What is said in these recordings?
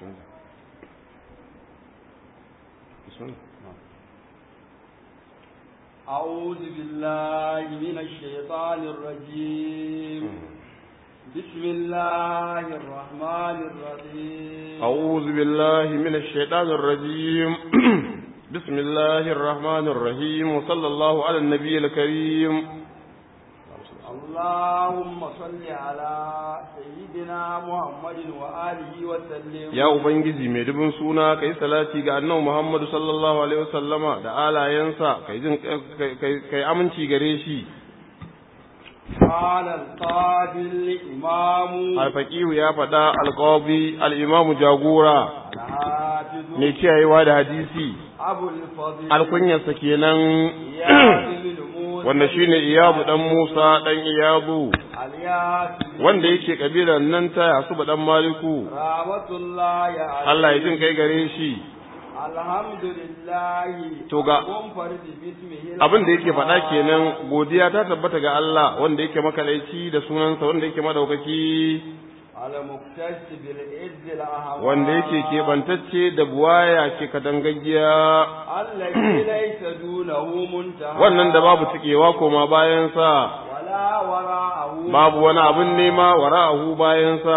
أعوذ بالله من الشيطان الرجيم بسم الله الرحمن الرحيم أعوذ بالله من الشيطان الرجيم بسم الله الرحمن الرحيم وصلى الله على النبي الكريم اللهم صل على سيدنا محمد وآله وسلم ya ubangiji mai dubin suna kai salati ga annabi Muhammad sallallahu alaihi wasallama da alayensa kai jin kai kai aminci gare shi قال القاضي الإمام alfaqihu ya faɗa alqabi al-imam jagora الحافظ mai kiyayewa da hadisi أبو الفضل alkunyarsa kenan إياد بن موسى wanda shine iyabu dan Musa dan iyabu الياس wanda yake kabilan nan ta Yasuba dan Maliku رحمة الله عليه Allah ya jin kai gare shi الحمد لله To ga- منفرد باسمه abin da yake faɗa الرحمن. kenan godiya ta tabbata ga Allah wanda yake makalaici da sunansa wanda yake madaukaki المختص بالعز الأهوال wanda yake keɓantacce da buwaya ke kadangaggiya الذي ليس دونه منتهى wannan da babu cikewa koma bayansa ولا وراءه babu wani abin nema wara'ahu bayansa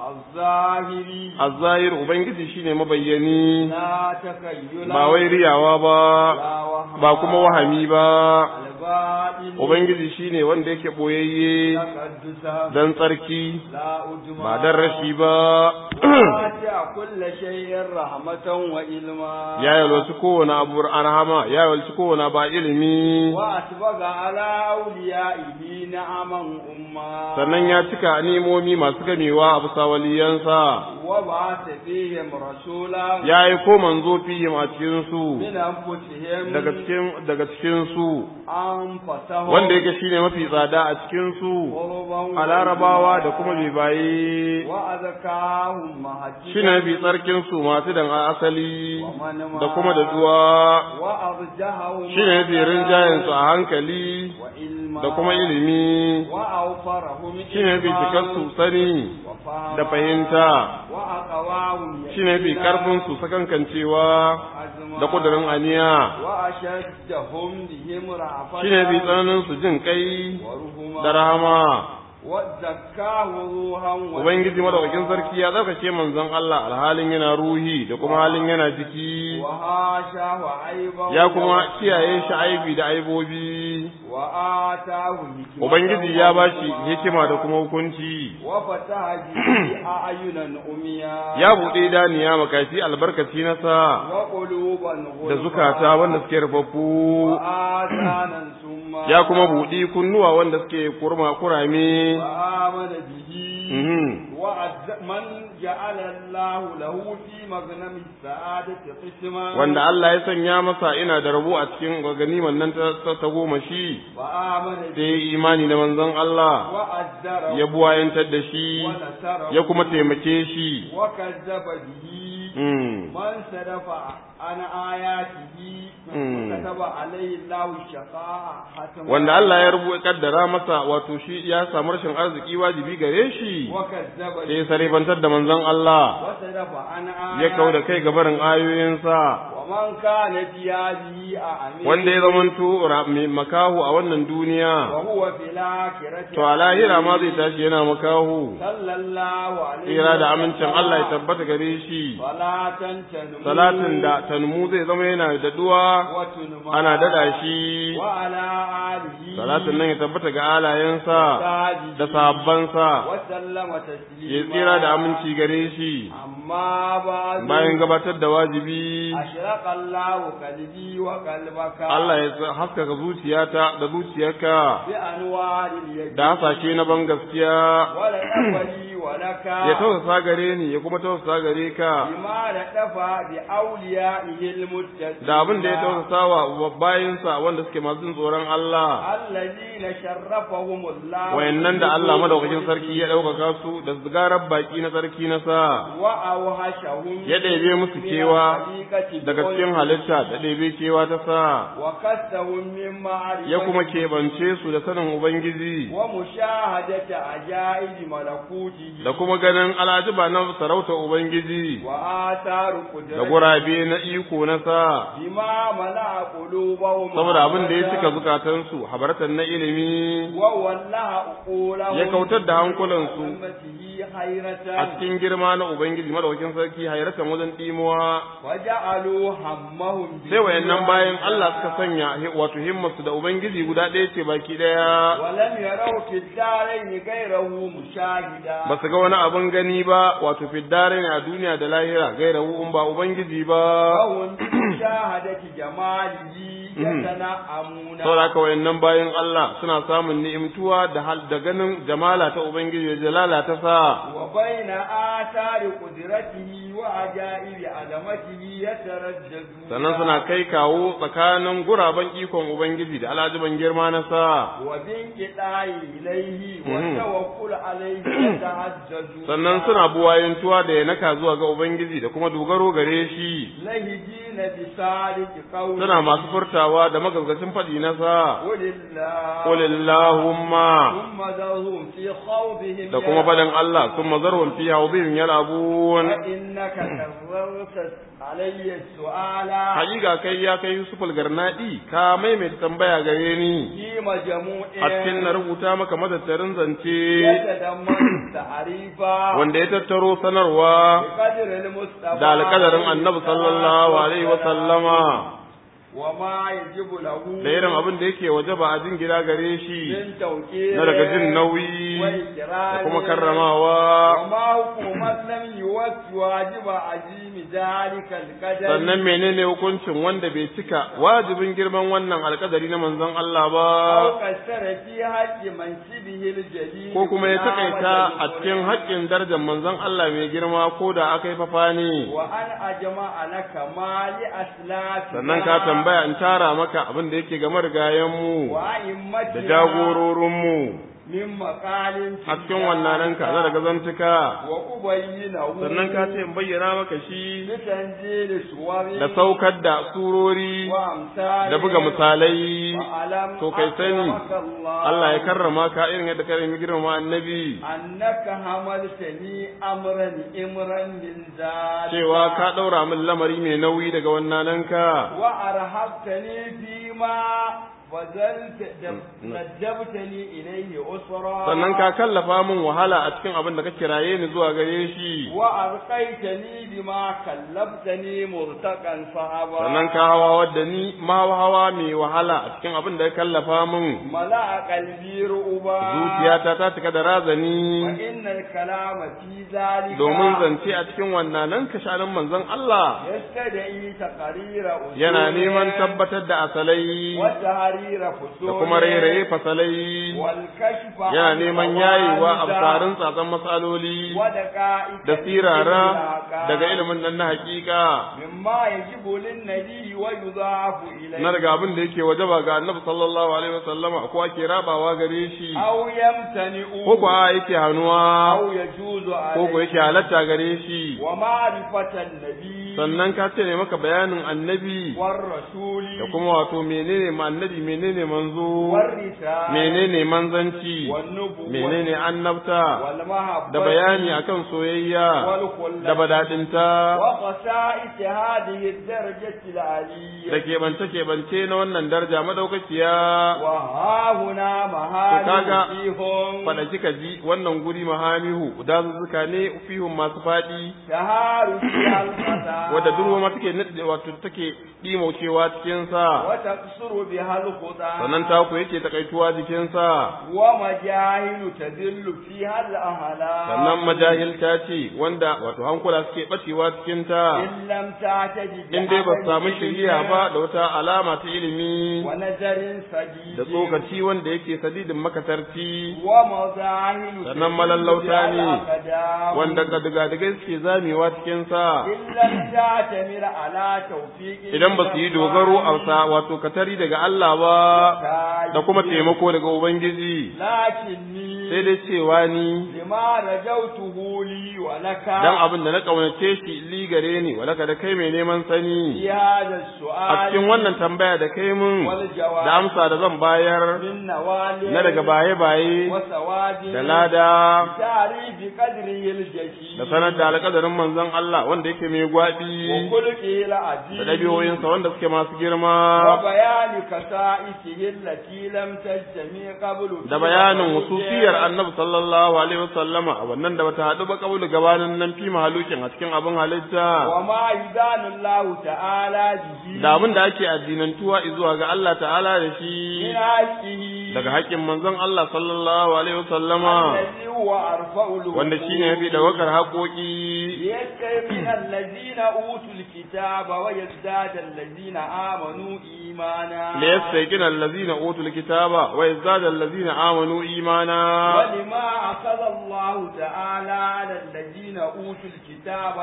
الظاهري azzahir ubangiji shine mabayyani لا تخيل ba wai riyawa ba لا وهم ba kuma wahami ba الباطن ubangiji shine wanda yake boyayye تقدسا dan tsarki لا أجمع ba dan rashi ba واسع كل شيء رحمة وإلما ya yalwaci kowane abu arhama ya yalwaci kowane ba ilimi وأسبغ على أوليائه نعما أما sannan ya cika nimomi masu gamewa a bisa waliyansa وبعث فيهم رسولا ya yi ko manzo fihim a cikin su من أنفسهم daga cikin daga cikin su أنفسهم wanda yake shine mafi tsada a cikin su قربا a larabawa da kuma bibaye وأذكاهم مهجدا shine mafi tsarkin su masu dan asali ومن da kuma da duwa وأرجهم shine mafi rinjayen su a hankali وإلما da kuma ilimi وأوفرهم shine mafi cikar su sani وفهما da fahimta وأقواهم shine mafi يقينا karfin su sakankancewa وعزما da kudurin aniya وأشدهم بهم رأفة shine mafi tsananin su jin kai ورهما da rahama وزكاه روحا ubangiji madaukakin sarki ya tsarkake manzon Allah alhalin yana ruhi da kuma halin yana jiki وهاشاه عيبا ya kuma kiyaye shi aibi da aibobi وآتاه حكمة ubangiji ya bashi hikima da kuma hukunci وفتح به أعينا أميا ya buɗe daniya makafi albarkaci na sa وقلوبا da غلفا zukata wanda suke rufaffu وآذانا سما ya kuma buɗi kunnuwa wanda suke kurma kurame وآمن به Mhm. وعز من جعل الله له في مغنم السعادة قسما wanda Allah ya sanya masa ina da rabo a cikin ganiman nan ta ta- ta goma shi وآمن sai به ya yi imani da manzon Allah وأزره ya buwayantar da shi ونصره ya kuma taimake shi وكذب به Mm. من صرف عن آياته Mm. كتب عليه الله الشقاء حتما wanda Allah ya rubuta kaddara masa wato shi ya samu rashin arziki wajibi gare shi وكذب sai ya sarifantar da manzon Allah وصرف عن ya kau da آياته kai gabarin ayoyinsa ومن كان في هذه أعمى wanda ya zamanto ra- mai makahu a wannan duniya وهو في الآخرة to a lahira ma zai tashi yana makahu صلى الله عليه tsira da amincin وسلم. Allah ya tabbata gare shi صلاة تنمو salatin da tanmu zai zama yana daɗuwa وتنمى ana daɗa shi وعلى آله salatin nan ya tabbata ga alayensa وصحبه da sahabbansa وسلم تسليما ya tsira da aminci gare shi أما بعد bayan gabatar da wajibi أشرق الله قلبي وقلبك Allah ya haskaka zuciyata da zuciyarka بأنوار اليقين da hasashe na ban gaskiya ولك لي ولك ya tausasa gare ni ya kuma tausasa gare ka بما لطف بأوليائه المتقين da abin da ya tausasa wa bayinsa wanda suke masu jin tsoron Allah الذين شرفهم الله wayannan da Allah madaukakin sarki ya ɗaukaka su da zigarar baki na sarki na sa وأوهشهم ya ɗebe musu من kewa الخليقة daga cikin بقوله halitta da ɗebe kewa ta sa وكسهم من معرفة ya kuma keɓance su da sanin Ubangiji ومشاهدة عجائب ملكوته da kuma ganin alajiba na sarauta ubangiji وآثار da قدرته gurabe na iko na sa بما ملأ قلوبهم saboda abin da ya cika zukatansu habaratan na ilimi وولى عقولهم ya kautar da hankulansu بحكمته حيرة a cikin girma na ubangiji madaukakin sarki hayratan wajen dimuwa وجعلوا همهم sai wayannan bayan Allah suka sanya hi- wato himmarsu da ubangiji guda ɗaya ce baki ɗaya ولم يروا في الدارين غيره مشاهدا ba su ga wani abin gani ba wato fiddare ne a duniya da lahira gairahu in ba ubangiji ba وهم بمشاهدة جماله يتنعمون saboda haka wayannan bayan Allah suna samun ni'imtuwa da hal da ganin jamala ta ubangiji da jalala ta sa وبين آثار قدرته وعجائب عظمته يترددون sannan suna kai kawo tsakanin guraben ikon ubangiji da alajiban girma na sa وبانقطاع إليه مهم. والتوكل عليه يتعجزون sannan suna buwayantuwa da yanaka zuwa ga ubangiji da kuma dogaro gare shi لهجين بصادق قول suna masu furtawa da magazgacin faɗi na sa قل الله qul illahumma ثم ذرهم في خوضهم da kuma faɗin Allah sun mazarhum fi hawdihim yal'abun فإنك كررت علي السؤال hakika kai ya kai Yusuf al-Garnadi ka maimaita tambaya gare ni في مجموع a cikin na rubuta maka madattarin zance يتضمن التعريف wanda ya tattaro sanarwa بقدر المصطفى da alƙadarin annabi sallallahu alaihi wa sallama وما يجب له da irin abin da yake wajaba a jin gida gare shi من توكيل na daga jin nauyi وإكرام da kuma karramawa وما حكومة لم يوفي واجب عظيم ذلك القدر sannan menene hukuncin wanda bai cika wajibin girman wannan alƙadari na manzon Allah ba أو كسر في حق منصبه الجليل ko kuma ya takaita a cikin haƙƙin darajar manzon Allah mai girma ko da aka yi fafa ne وأن أجمع لك ما لأسلافنا sannan ka tambaya in tara maka abin da yake ga marigayenmu da وأئمتنا jagororinmu من مقال في a cikin wannan ranka na daga zantuka وأبينه sannan ka ce in bayyana maka shi بتنزيل سور da saukar da surori وأمثال da buga misalai وألم to kai sani أكرمك الله Allah ya karrama ka irin yadda ka rami girmama annabi أنك حملتني أمرا إمرا من ذلك cewa ka ɗaura min lamari mai nauyi daga wannan nanka وأرهبتني فيما فزلت ندبتني إليه أسرا sannan ka kallafa min wahala a cikin abin da ka kiraye ni zuwa gare shi وأرقيتني بما كلفتني مرتقا صعبا sannan ka hawa wadda ni ma hawa mai wahala a cikin abin da ka kallafa min ملأ قلبي رؤبا zuciyata ta cika da razani وإن الكلام في ذلك domin zance a cikin wannan nan ka shanin manzon Allah يستدعي تقرير أصول yana neman tabbatar da asalai وتحرير فصول da kuma rairaye fasalai والكشف yana عن neman قواعد yayewa a tsarin tsatsan matsaloli ودقائق da sirara العلاقات daga ilimin nan na hakika مما يجب للنبي ويضاعف إليه na daga abin da yake wajaba ga annabi sallallahu alaihi wasallama ko ake rabawa gare shi أو يمتنع ko ko a yake hannuwa أو يجوز ko ko عليه yake halatta gare shi ومعرفة النبي sannan ka ce ne maka bayanin annabi والرسول da kuma wato menene ma annabi menene manzo والرسالة menene manzanci والنبوة menene annabta والمحبة da bayani akan soyayya والخلة da badadinta وخصائص هذه الدرجة العلية da keɓance-keɓance na wannan daraja madaukakiya وها هنا kaga مهام فيهم faɗa kika ji wannan guri mahamihu dazuzzuka ne fihun masu faɗi تهار فيها الفتى wadda durwa ma take nade wato take dimaucewa cikin sa وتقصر بها الخطى sannan taku yake takaituwa jikin sa ومجاهل تذل فيها الأهلاك sannan majahilta ce wanda wato hankula suke bacewa cikin ta إن لم تعتد in dai ba su samu بعمل shiriya ba da wata alama ta ilimi ونظر سديد da tsokaci wanda yake sadidin makatarci ومظاهر sannan malallauta ne الأقدام wanda gadigai suke zamewa cikin sa إن لم تعتمر على توفيق idan ba su yi dogaro a sa wato katari daga Allah ba ba da kuma taimako daga ubangiji lakinni sai dai cewa ni lima rajautuhu li wa laka dan abin da na kaunace shi li gare ni walaka da kai mai neman sani fi hada a su'al cikin wannan tambaya da kai mun wal jawab da amsa da zan bayar min nawali na daga baye-baye wa sawadi da lada tarifi qadrihi al-jashi da sanar da alƙadarin manzon Allah wanda yake mai wa gwaɓi khuluqihi al-azim da ɗabi'o'insa wanda suke masu wa girma bayani kasa'isihi allati lam tajtami qablu da bayanin hususiyar annabi sallallahu alaihi wasallama a wannan da bata haɗu ba kabulu gabanin nan fi mahalukin a cikin abin halitta wa ma yudanu Allah ta'ala bihi da abin da ake addinantuwa zuwa ga Allah ta'ala da min shi haqqihi daga haƙƙin manzon Allah sallallahu alaihi wasallama alladhi huwa arfa'ul wanda shine yafi ɗaukar haƙoƙi ليستيقن الذين أوتوا الكتاب ويزداد الذين آمنوا إيمانا ليستيقن الذين أوتوا الكتاب ويزداد الذين آمنوا إيمانا ولما أخذ الله تعالى على الذين أوتوا الكتاب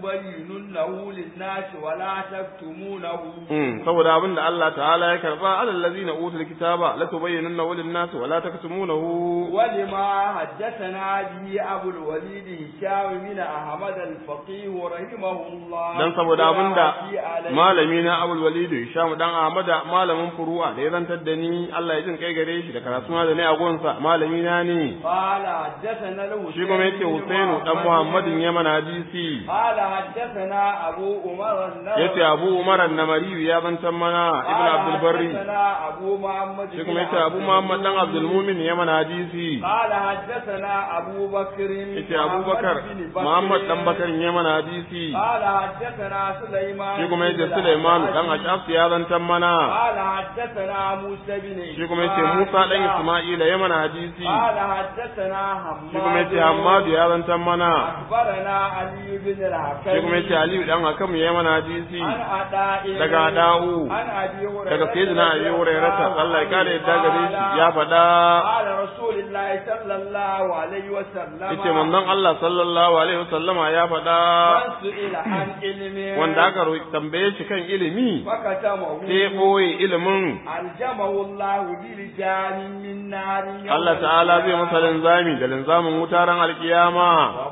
لتبيننه للناس ولا تكتمونه Mm, saboda abin da Allah ta'ala ya karba alal ladina utul kitaba la tubayyinunna lin nas wa la taktumunahu ولما حدثنا به أبو الوليد هشام بن أحمد الفقيه رحمه الله dan saboda abin da في عليه malami na Abul Walid Hisham dan Ahmada malamin furu'a da ya zantar da ni Allah ya jin kai gare shi da karatu da ne a gonsa malami na ne قال حدثنا الحسين shi kuma yace بن Husainu dan Muhammadin Yaman hadisi قال حدثنا أبو عمر النووي yace Abu Umar an-Namari ya zantar mana Ibn قال Abdul Barri حدثنا أبو محمد shi بن kuma yace عبد Abu Muhammad dan المؤمن. Abdul Mumin Yaman hadisi قال حدثنا أبو بكر yace Abu Bakar محمد بن بكر. Muhammad dan Bakar Yaman hadisi قال حدثنا سليمان shi kuma yace بن Sulaiman الأشعث. dan Ashaf ya zantar mana قال حدثنا موسى بن shi kuma yace Musa dan إسماعيل. Isma'ila Yaman hadisi قال حدثنا حماد shi kuma yace Hammadu ya zantar mana أخبرنا علي بن الحكم shi kuma yace Aliyu dan Hakam Yaman hadisi عن عطاء daga Ada'u عن أبي هريرة daga Sayyidina Abi Hurairah Allah ya kare yadda gare shi قال ya faɗa قال رسول الله صلى الله عليه وسلم yace manzon Allah sallallahu alaihi wasallama ya faɗa من سئل عن علم wanda aka roki tambaye shi kan ilimi فكتمه sai ya ɓoye ilimin ألجمه الله برجال من نار يوم Allah ta'ala zai masa القيامة. linzami da linzamin wutaren alkiyama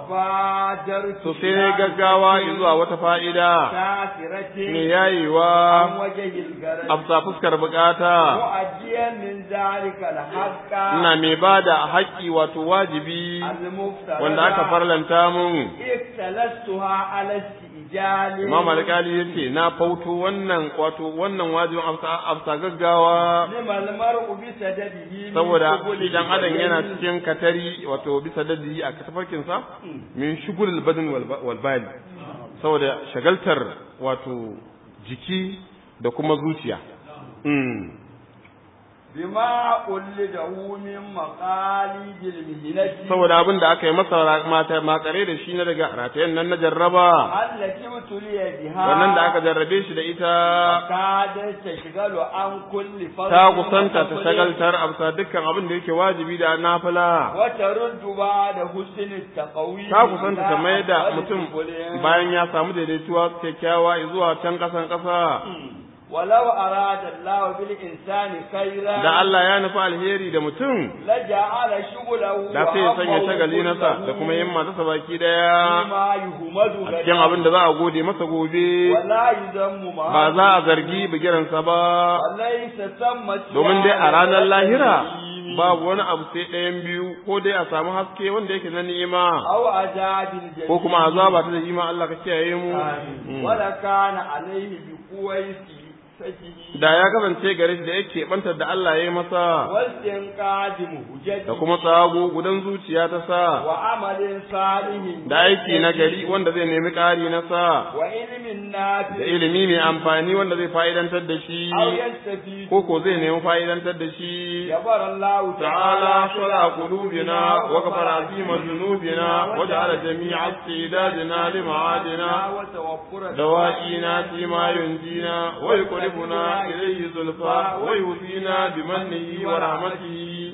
وبادرت to sai ne gaggawa zuwa wata fa'ida كافرة ne yayewa عن وجه الغرب afsa fuskar bukata مؤديا من ذلك الحق ina mai bada haƙƙi wato wajibi المفترض wanda aka farlanta mun اختلستها على استئجال Imam Alƙali ya ce na fauto wannan wato wannan wajibin afsa afsa gaggawa لما المرء بسدده من saboda قبل idan adam yana البدن cikin katari wato bisa dadi a tafarkin sa min shugul badin wal bali saboda shagaltar wato jiki da kuma zuciya mm. بما قلده من مقاليد المهنة saboda abin da aka yi masa mata makare da shi na daga ratayen nan na jarraba التي ابتلي بها wannan da aka jarrabe shi da ita كادت تشغل عن كل فضل ta kusanta ta وفضل shagaltar amsa dukkan abin da yake wajibi da nafila وترد بعد حسن التقوي ta kusanta ta mai da إلى mutum أفضل bayan ya samu daidaituwa kyakkyawa zuwa can kasan kasa ولو أراد الله بالإنسان خيرا da Allah ya nufi alheri da mutum لجعل شغله da sai ya sanya وهمه shagali nasa da كله kuma yin matasa baki daya فيما يهمد a cikin abin da za a gode masa gobe ولا يذم ما ba za a zargi bigiransa ba وليس ثم domin dai a ranar lahira الجحيم babu wani abu sai ɗayan biyu ko dai a samu haske wanda yake na ni'ima أو عذاب الجحيم ko kuma azaba ta da ima Allah ka kiyaye mu آمين. Mm. ولكان عليه بقويس سكه da ya kasance gare shi da yake bantar da Allah ya yi masa واستنقاذ مهجته da kuma tsago gudan zuciya ta sa وعمل صالح da aiki na gari wanda zai nemi ƙari na sa وعلم نافع da ilimi mai amfani wanda zai fa'idantar da shi أو يستفيد ko ko zai nemi fa'idantar da shi جبر الله تعالى شرع قلوبنا وغفر عظيم ذنوبنا وجعل جميع استعدادنا لمعادنا وتوفر دوائنا فيما ينجينا ويقربنا إليه زلفى ويهدينا بمنه ورحمته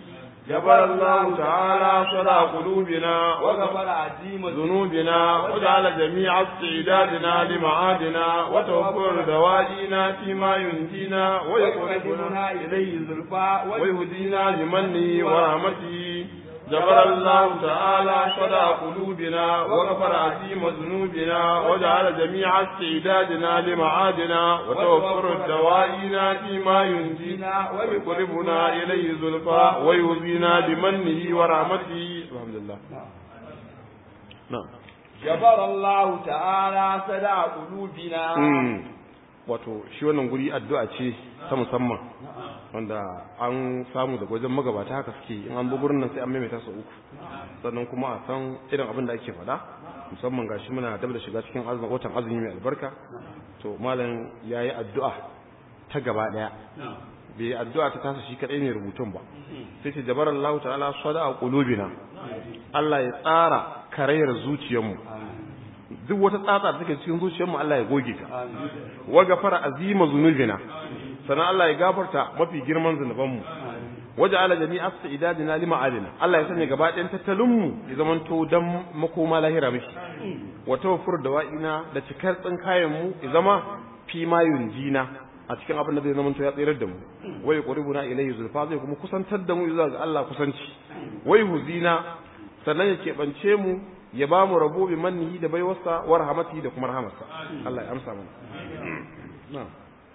جبر الله تعالى صدى قلوبنا وغفر عزيم ذنوبنا وجعل جميع استعدادنا لمعادنا وتوفر دوائنا فيما ينجينا ويقربنا ويقربنا إليه زلفى ويهدينا لمنه ورحمته جبر الله تعالى صدى قلوبنا وغفر عظيم ذنوبنا وجعل جميع استعدادنا لمعادنا وتوفر الدوائنا فيما ينجينا ويقربنا إليه زلفى ويهدينا لمنه ورحمته الحمد لله نعم جبر الله تعالى سدى قلوبنا wato shi wannan guri addu'a ce ta musamman wanda an samu daga wajen magabata haka suke in an bi gurin nan sai an maimaita su uku sannan kuma a san irin abin da ake faɗa musamman gashi muna dab da shiga cikin azumin watan azumi mai albarka to malam yayi addu'a ta gaba daya bai addu'a ta tasa shi kadai ne rubutun ba sai ce jabar Allah ta'ala sada a qulubina Allah ya tsara karayar zuciyarmu duk wata tsatsa da take cikin zuciyarmu Allah ya goge ta wa gafara azima zunubina sannan Allah ya gafarta mafi girman zunubanmu waje ala jami'a sa'idadina lima adina Allah ya sanya gaba ɗayan tattalinmu ya zamanto dan makoma lahira mishi wa tawaffur dawa'ina da cikar tsinkayen mu ya zama fi ma yunjina a cikin abin da zai zamanto ya tsirar da mu wai quribuna ilayhi zulfa zai kuma kusantar da mu zuwa ga Allah kusanci wai huzina sannan ya keɓance mu ya ba mu rabo bi mannihi da baiwarsa wa rahmatihi da kuma rahamarsa Allah ya amsa mana na'am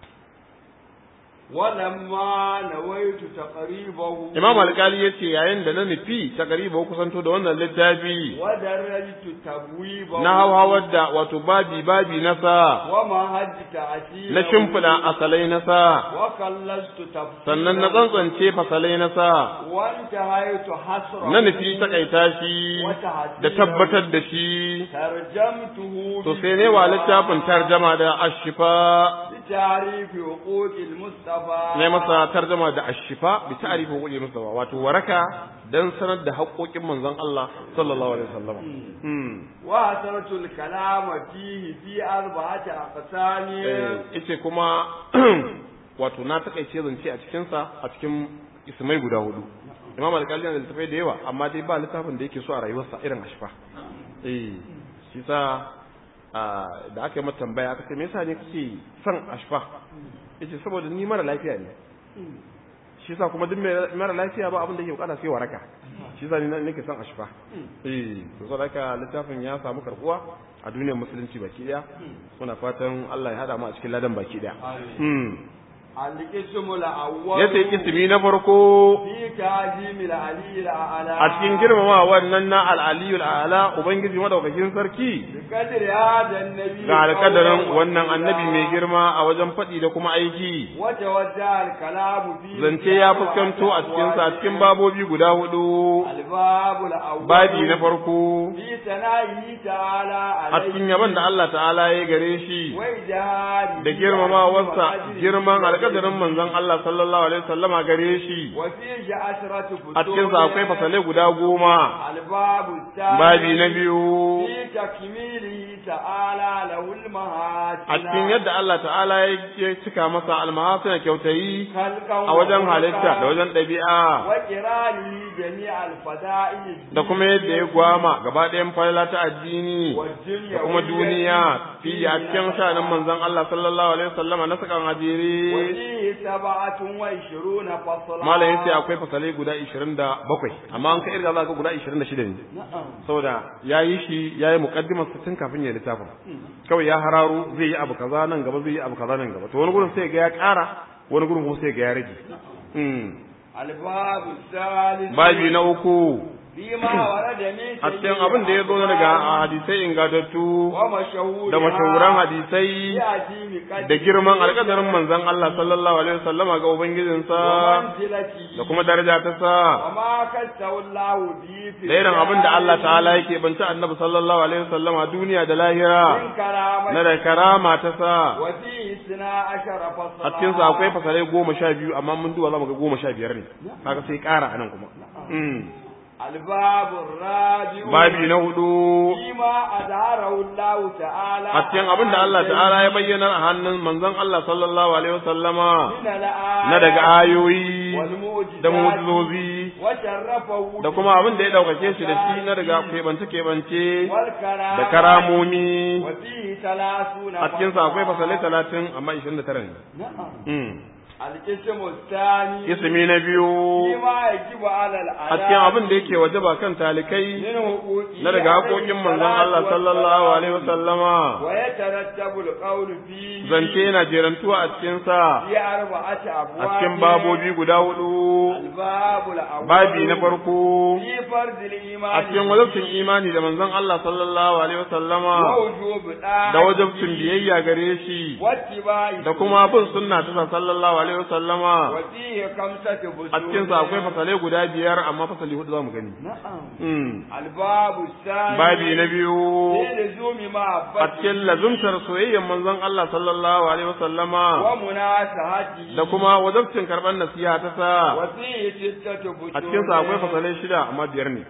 ولما نويت تقريبه Imam Alƙali ya ce yayin da na nufi ta gariba kusanto da wannan littafi ودرجت تبويبه na hauhawar da wato babi babi na sa ومهدت عسيره na shimfiɗa asalai na sa وكلست تفصيله sannan na tsantsance fasalai na sa وانتهيت حسرا na nufi takaita shi da tabbatar da shi ترجمته to sai ne wa littafin tarjama da ashifa بتعريف حقوق المصطفى ne masa tarjama da ashifa bi ta'rifi huquqi mustafa wato waraka dan sanar da haƙoƙin manzon Allah sallallahu alaihi wasallam hmm وأثرت الكلام فيه في أربعة أقسام yace kuma wato na takaice zance a cikin sa a cikin ismai guda hudu imam alƙali yana da littafai da yawa amma dai ba littafin da yake so a rayuwarsa irin ashfa eh shi sa da aka yi mata tambaya aka ce me yasa ne kake son ashfa yace saboda ni mara lafiya ne shi sa kuma duk mai mara lafiya ba abin da yake bukata sai waraka shi sa ni nake son ashfa eh to saboda haka littafin ya samu karbuwa a duniyar musulunci baki daya muna fatan Allah ya hada mu a cikin ladan baki daya القسم الأول yace ismi na farko في تعظيم العلي الأعلى a cikin girmama wannan na al-aliyul a'la ubangiji madaukakin sarki بقدر هذا النبي ga alƙadarin قولا wannan annabi وفعلا. mai girma a wajen faɗi da kuma aiki وتوجه الكلام فيه zance ya fuskanto a cikin sa cikin babobi guda hudu الباب الأول babi na farko في ثنائه تعالى a عليه cikin yaban da Allah ta'ala ya gare shi وإجهاده da girmamawarsa وأجره girman وأجره. alƙadarin manzon Allah sallallahu alaihi wasallama gare shi وفيه عشرة فصول a cikin sa akwai fasalai guda goma الباب الثاني babi na biyu في تكميله تعالى له المهاتنا a cikin yadda Allah ta'ala ya cika masa almahasina kyautayi خلقا a wajen وخلقا halitta da wajen ɗabi'a وقرانه جميع الفدائل da kuma yadda ya gwama gaba ɗayan falala ta addini da kuma duniya fi a cikin sha'anin manzon Allah sallallahu alaihi wasallama na sakan ajiri وفيه سبعة وعشرون فصلا malam yace akwai fasalai guda 27 amma an ka irga za ka guda 26 ne نعم saboda yayi shi yayi muqaddimar sa tun kafin ya littafin kawai ya hararo zai yi abu kaza nan gaba zai yi abu kaza nan gaba to wani gurin sai ga ya ƙara wani gurin kuma sai ga ya rage mm. الباب الثالث babi na uku فيما ورد من a cikin abin da ya zo daga hadisai ingantattu ومشهور da mashahuran hadisai da girman alƙadarin manzon Allah sallallahu alaihi wasallama ga ubangijinsa ومنزلته da kuma daraja ta sa وما كسه الله به في da irin abin da Allah ta'ala yake banci annabi sallallahu alaihi wasallama duniya da lahira من كرامته na da karama ta sa وفيه اثنا عشر فصلا a cikin sa akwai fasalai goma sha biyu amma mun duba za mu ga goma sha biyar ne kaga sai ƙara anan kuma Mm. الباب الرابع babi na hudu فيما أظهره الله تعالى a cikin abin da Allah ta'ala ya bayyana a hannun manzon Allah sallallahu alaihi wasallama من الآيات na daga ayoyi والمعجزات da mu'jizozi وشرفه da kuma abin da ya daukake shi da shi na daga keɓance keɓance والكرامة da karamomi وفيه ثلاثون a cikin sa akwai fasalai talatin amma ishirin da tara ne نعم Mm. القسم الثاني ismi na biyu فيما يجب على الأداء a cikin abin da yake wajaba kan talikai من حقوقه na daga haƙoƙin manzon Allah sallallahu alaihi wasallama ويترتب القول فيه zance yana jerantuwa a cikin sa في أربعة أبواب a cikin babobi guda hudu الباب الأول babi na farko في فرض الإيمان a cikin wajabcin imani da manzon Allah sallallahu alaihi wasallama ووجوب da wajabcin biyayya gare shi واتباع da kuma bin sunna ta sallallahu alaihi wasallama وفيه خمسة فصول a cikin sa akwai fasalai guda biyar amma fasali hudu zamu gani نعم Mm. الباب الثاني babi na biyu في لزوم محبته a cikin lazumtar soyayyar manzon Allah sallallahu alaihi wasallama ومناسهته da kuma wajabcin karɓar nasiha ta sa وفيه ستة فصول a cikin sa akwai fasalai shida amma biyar ne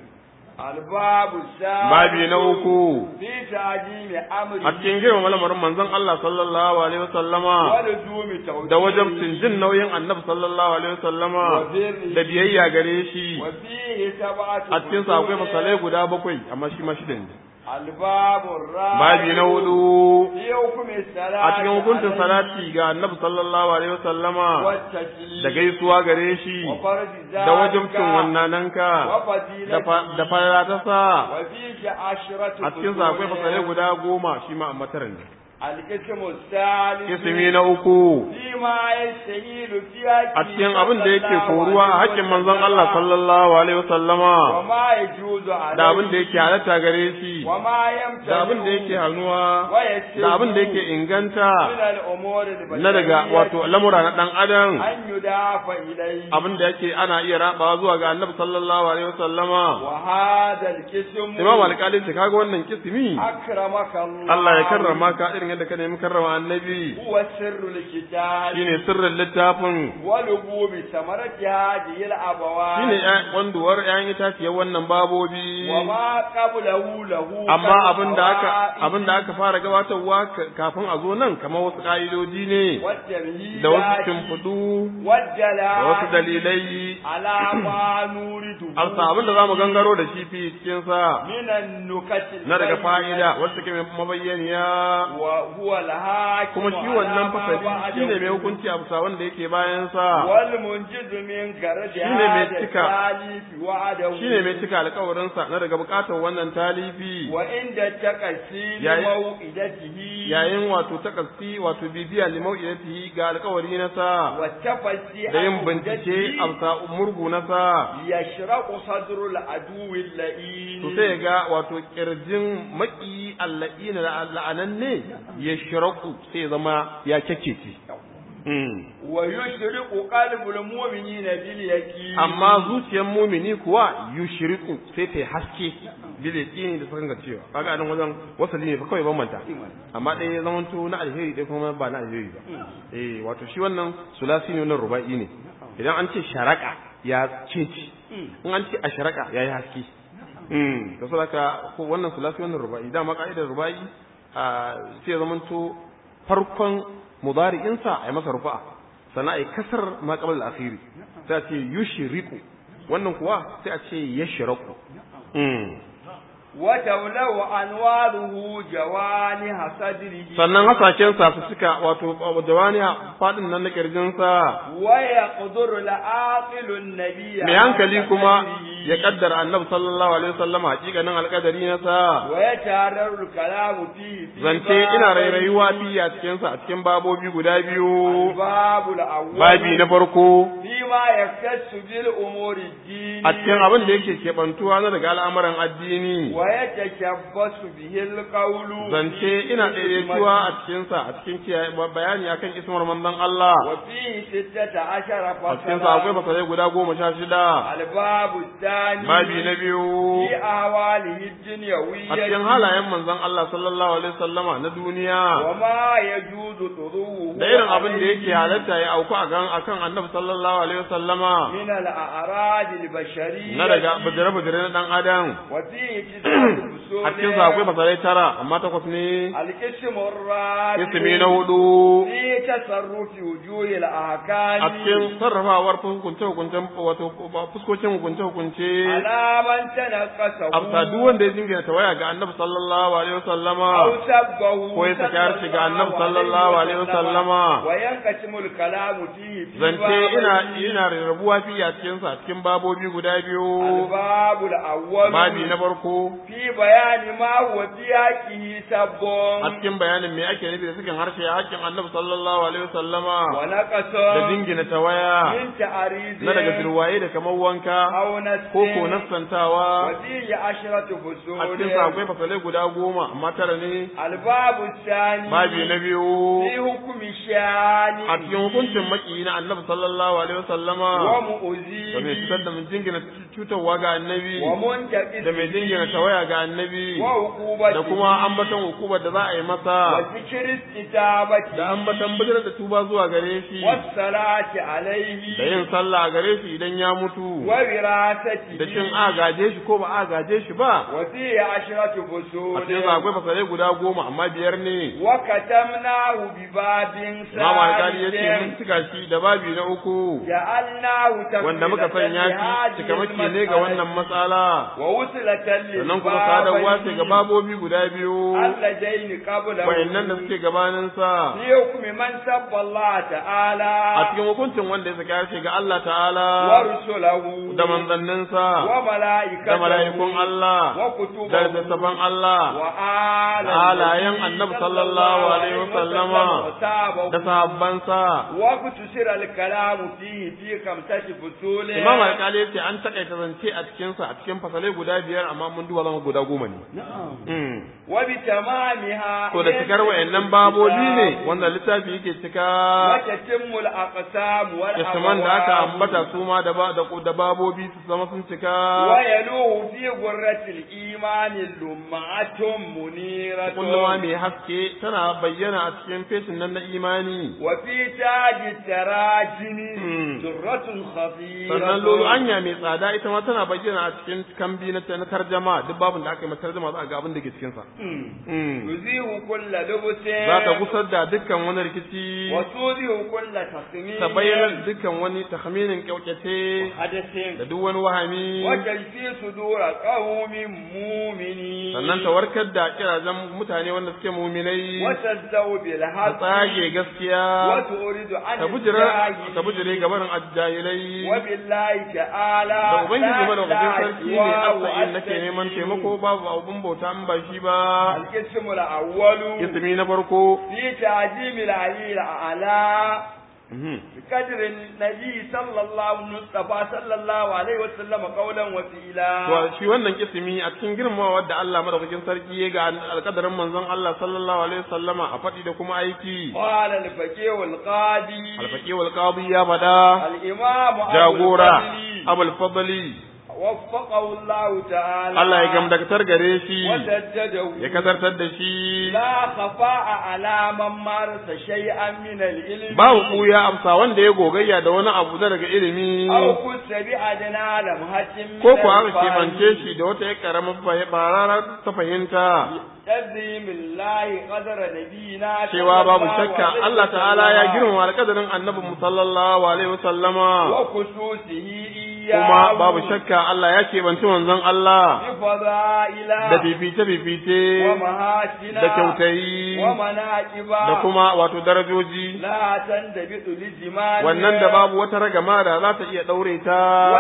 الباب الثالث babi na uku في تعجيم أمره a cikin girmama lamarin manzon Allah sallallahu alaihi wasallama ولزوم توحيده da wajabcin jin nauyin annabi sallallahu alaihi wasallama وبره da biyayya gare shi وفيه سبعة a cikin sa akwai فصول. fasalai guda bakwai amma shi ma shida ne الباب الرابع babi na hudu في حكم الصلاة a cikin hukuncin عليه salati ga annabi sallallahu alaihi wasallama والتسليم da gaisuwa gare shi وفرض ذلك da wajabcin wannananka da وفضيلته fa- da falala ta sa وفيه عشرة a cikin sa akwai فصول. fasalai guda goma shi ma amma tara ne القسم الثالث ismi na uku فيما يستهيل في حقه a cikin abin da yake صلى الله koruwa a عليه haƙƙin manzon Allah وسلم. sallallahu alaihi wasallama وما يجوز عليه da abin da yake halatta gare shi وما يمتنع da abin da yake hannuwa ويسر da abin da yake inganta من الأمور البشرية na daga wato lamura na dan adam أن يضاف إليه abin da yake ana iya rabawa zuwa ga annabi sallallahu alaihi wasallama وهذا القسم imam alƙali ce kaga wannan kismi أكرمك الله Allah ya karrama ka irin yadda ka nemi karrama annabi هو سر الكتاب shine sirrin littafin ولبوب ثمرة هذه الأبواب shine ƴan- wanduwar ƴaƴan itaciyar wannan babobi وما قبله له amma abin da aka كالفوائد abin da aka fara gabatarwa ka- kafin a zo nan kamar wasu ka'idoji ne والتمهيدات da wasu shimfiɗu da والدلائل wasu dalilai على ما نورده alsa abin da zamu gangaro da shi fi cikin sa من النكت na daga البينة fa'ida wacce take mai mabayyaniya وهو الحاكم kuma shi على wannan ما fasali بعده shine mai hukunci a bisa wanda yake bayan sa والمنجز من كرد Shine mai هذا cika. التاليف وعده shine mai cika alƙawarin sa na daga bukatar wannan talifi وعند تقسيم Yayin- موئدته yayin wato takassi wato bibiya limau'idatihi ga alƙawari na sa والتفسي da yin عن bincike a مدته bisa murgu na sa يشرق صدر العدو اللئيم to sai ga wato kirjin maki alla'ina da la'ananne ya shiraku sai zama ya kyakkece ويشرق قلب المؤمنين باليقين amma zuciyar mumini kuwa yushriku sai ta yi haske bil yaqini da sakan cewa kaga anan wajen wasali ne fa kawai bambanta amma ɗaya ya zamanto na alheri ɗaya kuma ba na alheri ba eh wato shi wannan sulasi ne wannan ruba'i ne idan an ce sharaka ya ceci in an ce asharaka ya yi haske Mm, da saboda ko wannan sulasi wannan ruba'i dama ka'idar ruba'i a sai ya zamanto farkon mudari'insa a yi masa rufa'a sannan a yi kasar ma qabla al-akhiri sai a ce yushriku wannan kuwa sai a ce yashraku mm وتولو أنواره جوانح صدره sannan hasashen sa su cika wato jawani fadin nan na kirjin sa ويقدر العاقل النبي mai hankali kuma ya kaddara annabi sallallahu alaihi wasallam hakikanin alkadari na sa ويتعرر الكلام فيه في zance ina rairayuwa fiye a cikin sa a cikin babobi guda biyu الباب الأول babi na farko فيما يختص بالأمور الدين a cikin abin da yake keɓantuwa na daga al'amuran addini ويتشبث به القول zance ina daidaituwa a cikin sa a cikin kiyaye bayani akan ismar manzon Allah وفيه ستة عشر a cikin sa akwai فصلا fasalai guda goma sha shida الباب الثاني babi na biyu في أهواله الدنيوية a cikin halayen manzon Allah sallallahu alaihi wasallama na duniya وما يجوز طروه da irin abin da عليه yake halatta ya auku a kan akan annabi sallallahu alaihi wasallama من الأعراض البشرية na daga bujire-bujire na dan adam وفيه تسعة فصول a cikin sa akwai fasalai tara amma takwas ne القسم الرابع ismi na hudu في تصرف وجوه الأحكام a cikin sarrafawar hukunce hukuncen wato fuskocin hukunce hukunce على من تنقصه afsa duk wanda ya jingina tawaya ga annabi sallallahu alaihi wasallama أو سبه ko ya saki harshe ga annabi sallallahu alaihi wasallama وينقسم الكلام فيه في zance ina بابين. ina rarrabuwa fi a cikin sa cikin babobi guda biyu الباب الأول babi na farko في بيان ما هو في حقه سب a cikin bayanin me ake nufi da cikin harshe a hakkin annabi sallallahu alaihi wasallama ونقص da dingina tawaya من تعريض na daga firwaye da kamar wanka أو نسل ko ko nassantawa وفيه عشرة فصول a cikin sa akwai fasalai guda goma amma tara ne الباب الثاني babi na biyu في حكم الشان a cikin hukuncin maki na annabi sallallahu alaihi wasallama da mai ومؤذيه cutar da mai jingina cutarwa ga annabi ومنتقص da mai jingina tawaya ga annabi وعقوبته da kuma ambaton hukumar da za a yi masa وذكر استتابته da ambaton bijirar da tuba zuwa gare shi والصلاة عليه da yin sallah a gare shi idan ya mutu ووراثته da cin a gaje shi ko ba a gaje shi ba وفيه عشرة a فصول cikin sa akwai fasalai guda goma amma biyar ne وختمناه بباب Imam Alkali ya ce mun ثالث cika shi da babi na uku جعلناه wanda muka sanya shi cikamaki ne ga wannan matsala ووصلة sannan kuma sadarwa ce ga babobi guda biyu اللذين قبله wayannan da suke gabanin sa في حكم من سب الله تعالى a cikin hukuncin wanda ya saka shi ga Allah ta'ala ورسله da manzanninsa وملائكته da mala'ikun Allah وكتبه da littattafan Allah وآل da halayen annabi sallallahu alaihi wasallama da sahabbansa وقتصر الكلام فيه في خمسة فصول Imam Alkali ya ce an takaita zance a cikin sa a cikin fasalai guda biyar amma mun duba zama guda goma ne. Mm. وبتمامها To da cikar wayannan babobi ne wanda littafi yake cika وتتم الأقسام Isman da aka والأبواب ambata su ma da ba da da babobi su zama sun cika ويلوه في غرة الإيمان لمعة منيرة kulluma mai haske tana bayyana a cikin fesin nan na imani وفي تاج التراجم Hmm. درة خطيرة sannan lolo anya mai tsada ita ma tana bayyana a cikin kambi na na tarjama duk babin da aka yi masa tarjama za a ga abin da ke cikin sa Hmm. Mm. تزيه كل لبس za ta gusar da dukkan wani rikici وتوزيه كل تصميم ta bayyana dukkan wani tahminin kyaukace حدث da duk wani wahami وتشفي صدور قوم مؤمنين sannan ta warkar da kirajen mutane wanda suke muminai وتزدو ta بالحق tsage gaskiya وتورد عن ta bujira الجاهل ta bujire gabanin ajjahilai وبالله تعالى da ubangiji madaukakin لا sarki ne إله asa'in nake وأستغفر. neman taimako babu abun bauta in ba shi ba القسم الأول ismi na farko في تعظيم العلي الأعلى Mhm. بقدر النبي صلى الله المصطفى صلى الله عليه وسلم قولا وفيلا To shi wannan kisimi a cikin girmamawa da Allah madaukakin sarki ya ga alƙadarin manzon Allah sallallahu alaihi wasallama a faɗi da kuma aiki. قال الفقيه القاضي Alfaqi wal qadi ya fada الإمام أبو jagora الفضل Abul Fadli وفقه الله تعالى Allah ya gamdakatar gare shi وسدده ya kasartar da shi لا خفاء على من مارس شيئا من العلم babu kuya amsa wanda ya gogayya da wani abu na daga ilimi أو كنت بأدنى لمحة من ko ko aka الفهم. kebance shi da wata ya karamar bararar ta fahimta تزيم الله قدر نبينا cewa صلى babu الله shakka عليه Allah ta'ala ya وسلم girmama alƙadarin annabi mu sallallahu alaihi wasallama وخصوصه إياه kuma babu shakka Allah ya keɓanci manzon Allah بفضائل da fifice-fifice ومهاتنا da kyautayi ومناكب da kuma wato darajoji لا تندبط لزمان wannan da babu wata ragama da za ta iya ɗaure ta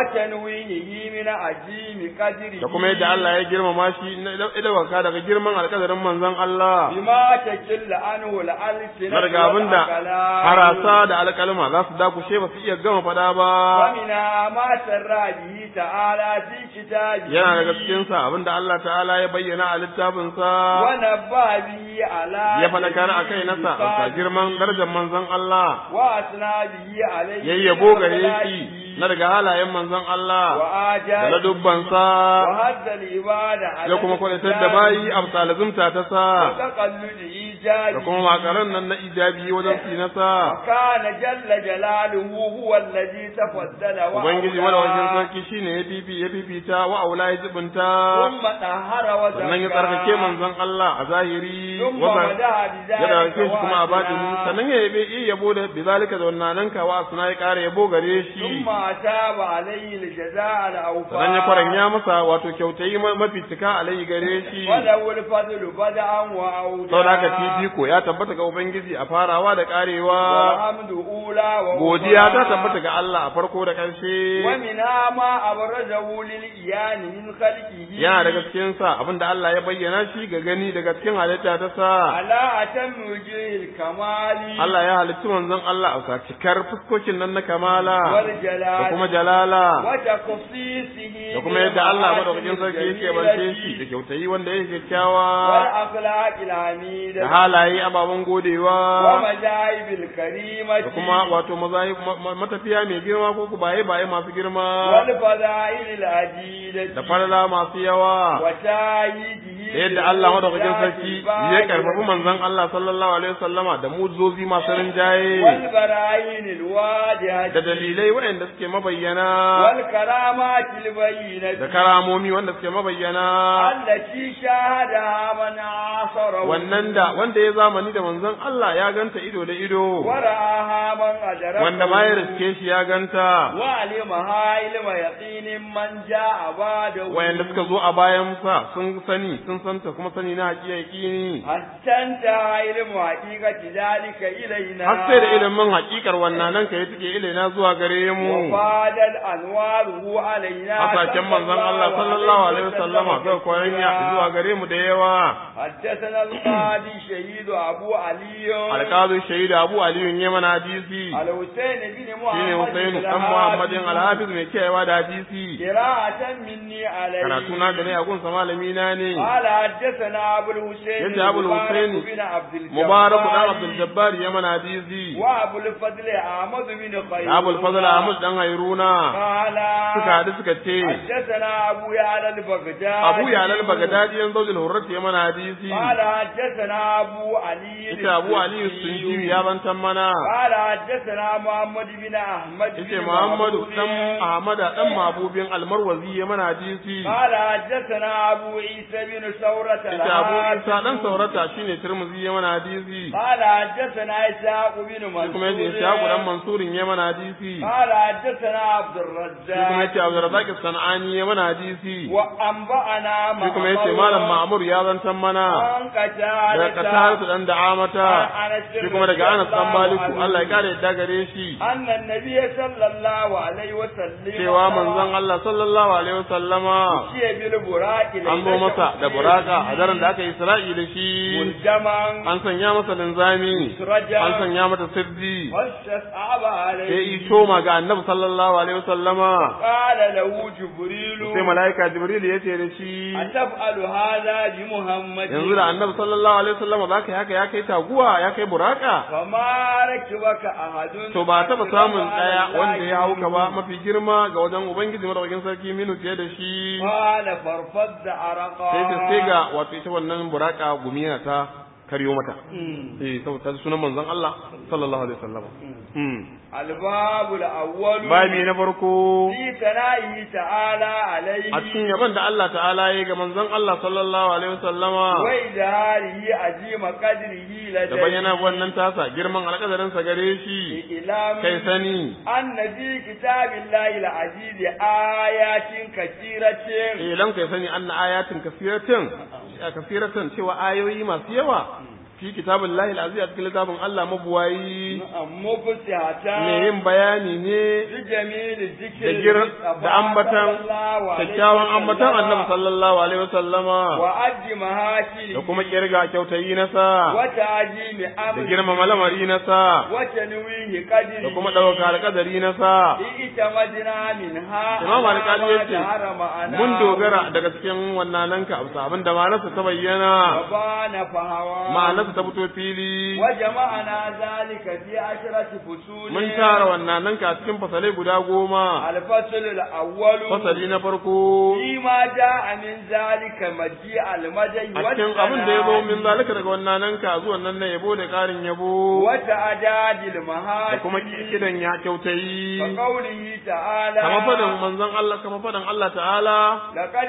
وتنوينه من عجيم قدره da kuma yadda Allah ya girmama shi na idawaka daga girman alƙadarin manzon Allah بما تكل عنه الألسنة na daga abin da والأقلام harasa da alƙalma za su dakushe ba su iya gama faɗa ba ومنها ما sarra bihi ta'ala fi kitabi yana daga cikin sa abinda Allah ta'ala ya bayyana a littafin sa wa nabba bihi ala ya falakar akai nasa a girman darajar manzon Allah wa asna bihi alayhi yayyabo gare shi na daga halayen manzon Allah wa da ajali ladubban sa wa hadda al-ibada ya kuma kwadatar da bayi a salazumta ta sa wa taqalludi ijabi da kuma makaran nan na ijabi wajen sinasa kana jalla jalaluhu huwa alladhi tafaddala wa ubangiji awla. madawacin sarki shine ya fifi ya fifita wa aula ya zubunta ثم طهر وزكى sannan ya tsarkake manzon Allah a zahiri ثم wa مدح ya بذلك ɗauke shi kuma a batini وأثنى. sannan ya yabe iya yabo da bizalika da wannan nan kawa suna ya ƙara yabo gare shi ثم أتاب عليه الجزاء الأوفى sannan ya kwaranya masa wato kyautayi ma- mafi cika alayhi gare shi وله الفضل بدءا وأودا sau da haka fifiko ya tabbata ga ubangiji a farawa da ƙarewa والحمد أولى وأخرى godiya ta tabbata ga Allah a farko da ƙarshe ومنها ما أبرزه للإيان من خلقه yana daga cikin sa abinda Allah ya bayyana shi ga gani daga cikin halitta ta sa على أتم وجه الكمال Allah ya halitta manzon Allah a sa cikar fuskokin nan na kamala da والجلال kuma jalala وتخصيصه da kuma yadda Allah madaukakin sarki yake bance shi da kyautayi wanda yake kyakkyawa والأخلاق الحميدة da halaye ababen godewa ومجايب الكريمة da kuma wato mazayi ma- ma- matafiya mai girma ko ku baye baye masu girma والفضائل العديدة da falala masu yawa وتاييده da yadda Allah madaukakin sarki ya karfafi manzon Allah sallallahu alaihi wasallama da muzozi masu rinjaye والبراهين الواضحة da dalilai waɗanda suke mabayyana والكرامات البينة da karamomi wanda suke mabayyana التي شاهدها من عاصره wannan da wanda ya zamani da manzon Allah ya ganta ido da ido ورآها من أدركه wanda ma ya riske shi ya ganta وعلمها علم يقين من جاء بعده wayanda suka zo a bayan sa sun sani sun santa kuma sani na haƙiƙi حتى انتهى علم حقيقة ذلك إلينا har sai da ilimin haƙiƙar wannan nan kai take ilaina zuwa gare mu وفادت أنواره علينا hasashen manzon Allah sallallahu alaihi wasallama zai koyan ya zuwa gare mu da yawa حدثنا القاضي شهيد أبو علي alƙazu shahidu Abu Aliyu ne mana hadisi الحسين بن shine محمد Husainu بن dan Muhammadin Al-Hafiz mai kiyayewa da hadisi قراءة مني عليه karatu na da ne a gunsa malami na ne قال حدثنا أبو الحسين يجي أبو الحسين بن عبد الجبار Mubarak dan Abdul Jabbar ya mana hadisi وأبو الفضل أحمد بن خير da Abul Fadl Ahmad dan Hairuna قال suka haɗu suka ce حدثنا أبو يعلى البغدادي Abu Yalal Bagdadi yan zaujin Hurrat ya mana hadisi قال حدثنا أبو علي ita Abu Ali Sunji ya bantan mana قال حدثنا محمد بن أحمد yace بن Muhammadu محمود. dan Ahmad dan Mabubin Almarwazi ya mana hadisi قال حدثنا أبو عيسى بن ثورة ita Abu Isa dan الهاشمي. Saurata shine Tirmidhi ya mana hadisi قال حدثنا إسحاق بن shi kuma yace منصور Ishaq dan Mansurin ya mana hadisi قال حدثنا عبد shi kuma الرزاق yace Abdurrazzaq Sanani ya mana hadisi وأنبأنا shi kuma yace Malam Ma'mur ya zantan mana عن قتادة daga Qatar dan Da'amata shi kuma daga Anas dan Maliku Allah ya kare yadda gare shi أن النبي صلى الله عليه وسلم cewa manzon Allah sallallahu alaihi wasallama شيء بالبراق an zo masa da buraka a daren da aka yi Isra'i da shi ملجما an sanya masa linzami سرجا an sanya mata sirri واستصعب sai عليه yi toma ga annabi sallallahu alaihi wasallama قال له جبريل sai mala'ika jibril ya ce da shi أتفعل هذا بمحمد yanzu da annabi sallallahu alaihi wasallama za ka yi haka ya kai taguwa ya kai buraka فما ركبك أحد to ba taba samun daya wanda ya hauka ba mafi girma ga wajen ubangiji madaukakin sarki minu fiye da shi قال فرفض عرقا sai ta sai ga wato ita wannan buraka gumi yana ta karyo mata eh saboda sunan manzon Allah sallallahu alaihi wasallam mm الباب الأول babi na farko في ثنائه تعالى عليه a cikin yaban da Allah ta'ala ya ga manzon Allah sallallahu alaihi wasallama وإظهاره عظيم قدره da لديه bayyana wannan tasa girman alƙadarin sa gare shi إعلام kai sani أن في كتاب الله العزيز آيات كثيرة ilan kai sani anna ayatin kasiratin kasiratin cewa ayoyi masu yawa fi kitabillahi al-aziz a cikin littafin Allah mabuwayi mubtihatan me yin bayani ne bi jamili zikri da gir da ambatan kyakkyawan ambatan annabi sallallahu alaihi wasallama wa addi mahaki da kuma kirga kyautayi na sa wa ta'jimi da amri girmama lamari na sa wa tanwihi qadri da kuma ɗauka alƙadari na sa ita madina minha Imam Al-Qadi ya ce, ma'ana mun dogara daga cikin wannan ka abu abin da ma'anarsa ta wa bayyana bana fahawa ma'anarsa ta fito fili wa jama'ana zalika fi ashrati fusul mun tara wannan ka a cikin fasalai guda goma al-fasl al-awwal fasali na farko فيما جاء من ذلك مجيء المدي a cikin abin da ya zo min zalika daga wannan ka zuwa nan na yabo da ƙarin yabo وتعداد da المهاجر kuma kidan ya kyautayi وقوله تعالى kama fadan manzon Allah kama fadan Allah ta'ala لقد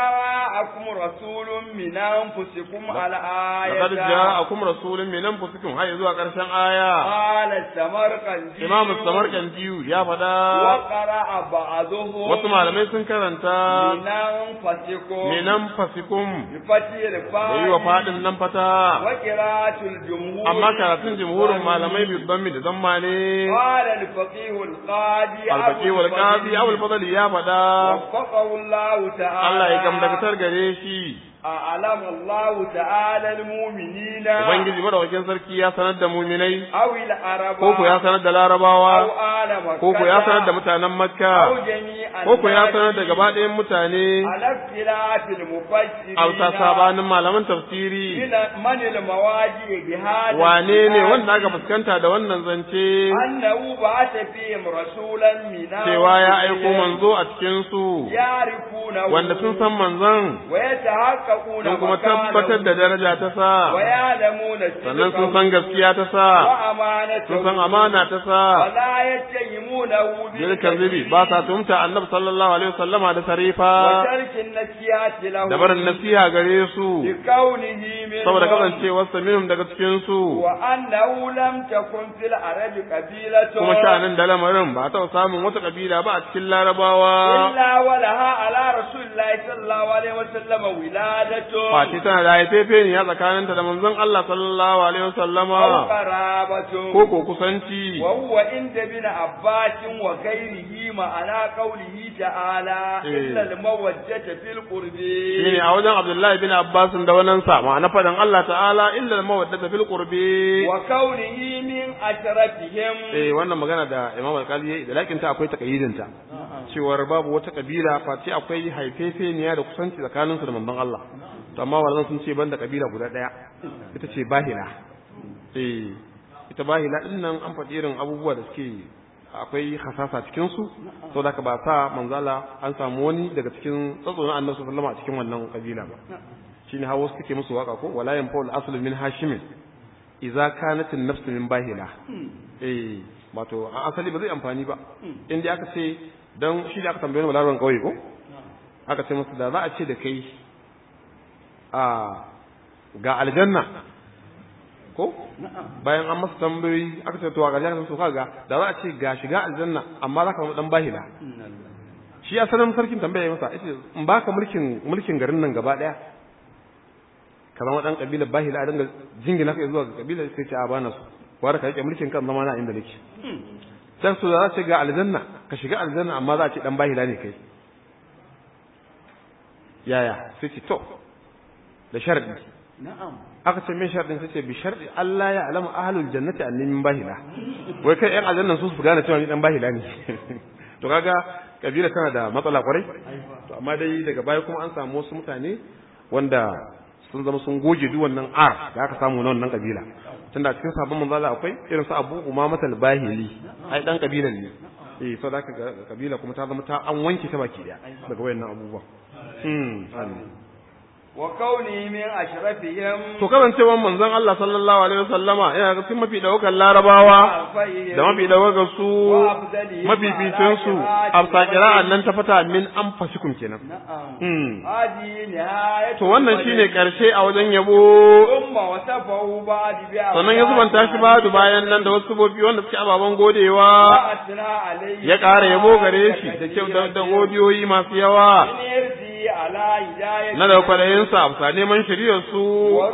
جاءكم رسول من أنفسكم على laqad آية ja'akum rasulun min anfusikum har zuwa ƙarshen aya قال السمرقندي Imam Samarkandi ya faɗa وقرأ بعضهم wasu malamai sun karanta من أنفسكم minan fasikum بفتح da الفاء yi wa faɗin nan fata وقراءة الجمهور amma karatun jimhurin malamai bibban mi da zamma ne قال الفقيه القاضي alfaki wal qadi abul fadli ya faɗa وفقه الله تعالى Allah ya gamdakatar gare shi أعلم الله تعالى المؤمنين ubangiji madaukakin sarki ya sanar da muminai أو العرب ko ko ya sanar da أو larabawa آل مكة ko ko ya sanar da mutanen makka أو جميع ko ko ya الناس sanar da gaba ɗayan mutane على اختلاف المفسرين a bisa sabanin malaman tafsiri من من المواجه بهذا wane ne الكتاب wanda aka fuskanta da wannan zance أنه بعث فيهم رسولا من cewa ya aiko manzo a cikin su يعرفونه wanda sun san manzon ويتحققون sun kuma مكانه tabbatar da daraja ta sa ويعلمون sannan sun صدقه san gaskiya ta sa وأمانته sun san amana ta sa ولا يتهمونه jirkan zubi ba sa tumta annabi sallallahu alaihi wasallama da sarifa وترك النسيات له da barin nasiha gare su لكونه منهم saboda kasancewar minhum daga cikin su وأنه لم تكن في العرب قبيلة kuma sha'anin da lamarin ba ta samun wata kabila ba a cikin larabawa إلا ولها على رسول الله صلى الله عليه وسلم ولادة Fati tana da haifefe ne ya tsakaninta da manzon Allah sallallahu alaihi أو wasallama قرابة ko ko kusanci وهو عند ابن عباس وغيره معنى قوله تعالى إيه. إلا المودة في القرب shine a wajen Abdullahi bin Abbas da wannan sa ma'ana fadan Allah ta'ala illa al-mawaddata fil qurbi وكونه من أشرفهم eh wannan magana da Imam Al-Qadi yayi da lakin ta akwai takayyidin ta cewar babu wata kabila face akwai haifefeniya da kusanci tsakanin su da manzon Allah to amma wannan sun ce banda kabila guda daya ita ce Bahila eh ita Bahila din nan an faɗi irin abubuwa da suke akwai hasasa cikin su saboda ka ba sa manzala an samu wani daga cikin tsatsonin Annabi sallallahu alaihi wasallam a cikin wannan kabila ba shine hawo suke musu waka ko wala yanfa'ul aslu min hashimin idza kanat an-nafs min bahila eh wato a asali ba zai amfani ba in dai aka ce dan shi da aka tambaye ni balaran kauye ko aka ce masa da za a ce da kai a ga aljanna ko bayan an masa tambayoyi aka ce to ga aljanna to kaga da za a ce ga shiga aljanna amma za ka zama dan bahila shi asalin sarkin tambaya masa yace in baka mulkin mulkin garin nan gaba daya ka zama dan kabilar bahila a dinga jingina kai zuwa ga kabilar sai ce a bana su wanda ka rike mulkin kan zama na inda nake sai su za ce ga aljanna ka shiga aljanna amma za a ce dan bahila ne kai yaya sai ce to da sharadi na'am aka ce me sharadin sai ce bi sharadi Allah ya alama ahlul jannati anni min bahila wai kai yan aljanna su su gane cewa ni dan bahila ne to kaga kabila tana da matsala kwarai to amma dai daga baya kuma an samu wasu mutane wanda sun zama sun goge duk wannan ar da aka samu na wannan kabila tunda cikin sabon manzala akwai irin su Abu Umama al-Bahili ai dan kabilan ne eh so da ga kabila kuma ta zama ta an wanke ta baki daya daga wayannan abubuwa hmm amin wa kauni min ashrafihim to kasancewar manzon Allah sallallahu alaihi wasallama yana ga cikin mafi daukan larabawa da mafi daukan su mafi fitin su afsa kira'an nan ta fata min an fasikum kenan na'am hmm hadi nihayatu to wannan shine karshe a wajen yabo umma wasafahu ba'di bi sannan ya zubanta shi ba bayan nan da wasu bobi wanda suke ababen godewa asna alayhi ya ƙara yabo gare shi da kyau da da godiyoyi masu yawa yardi ala hidayati na da kwaɗayinsa a bisa neman shiriyar su wa rushd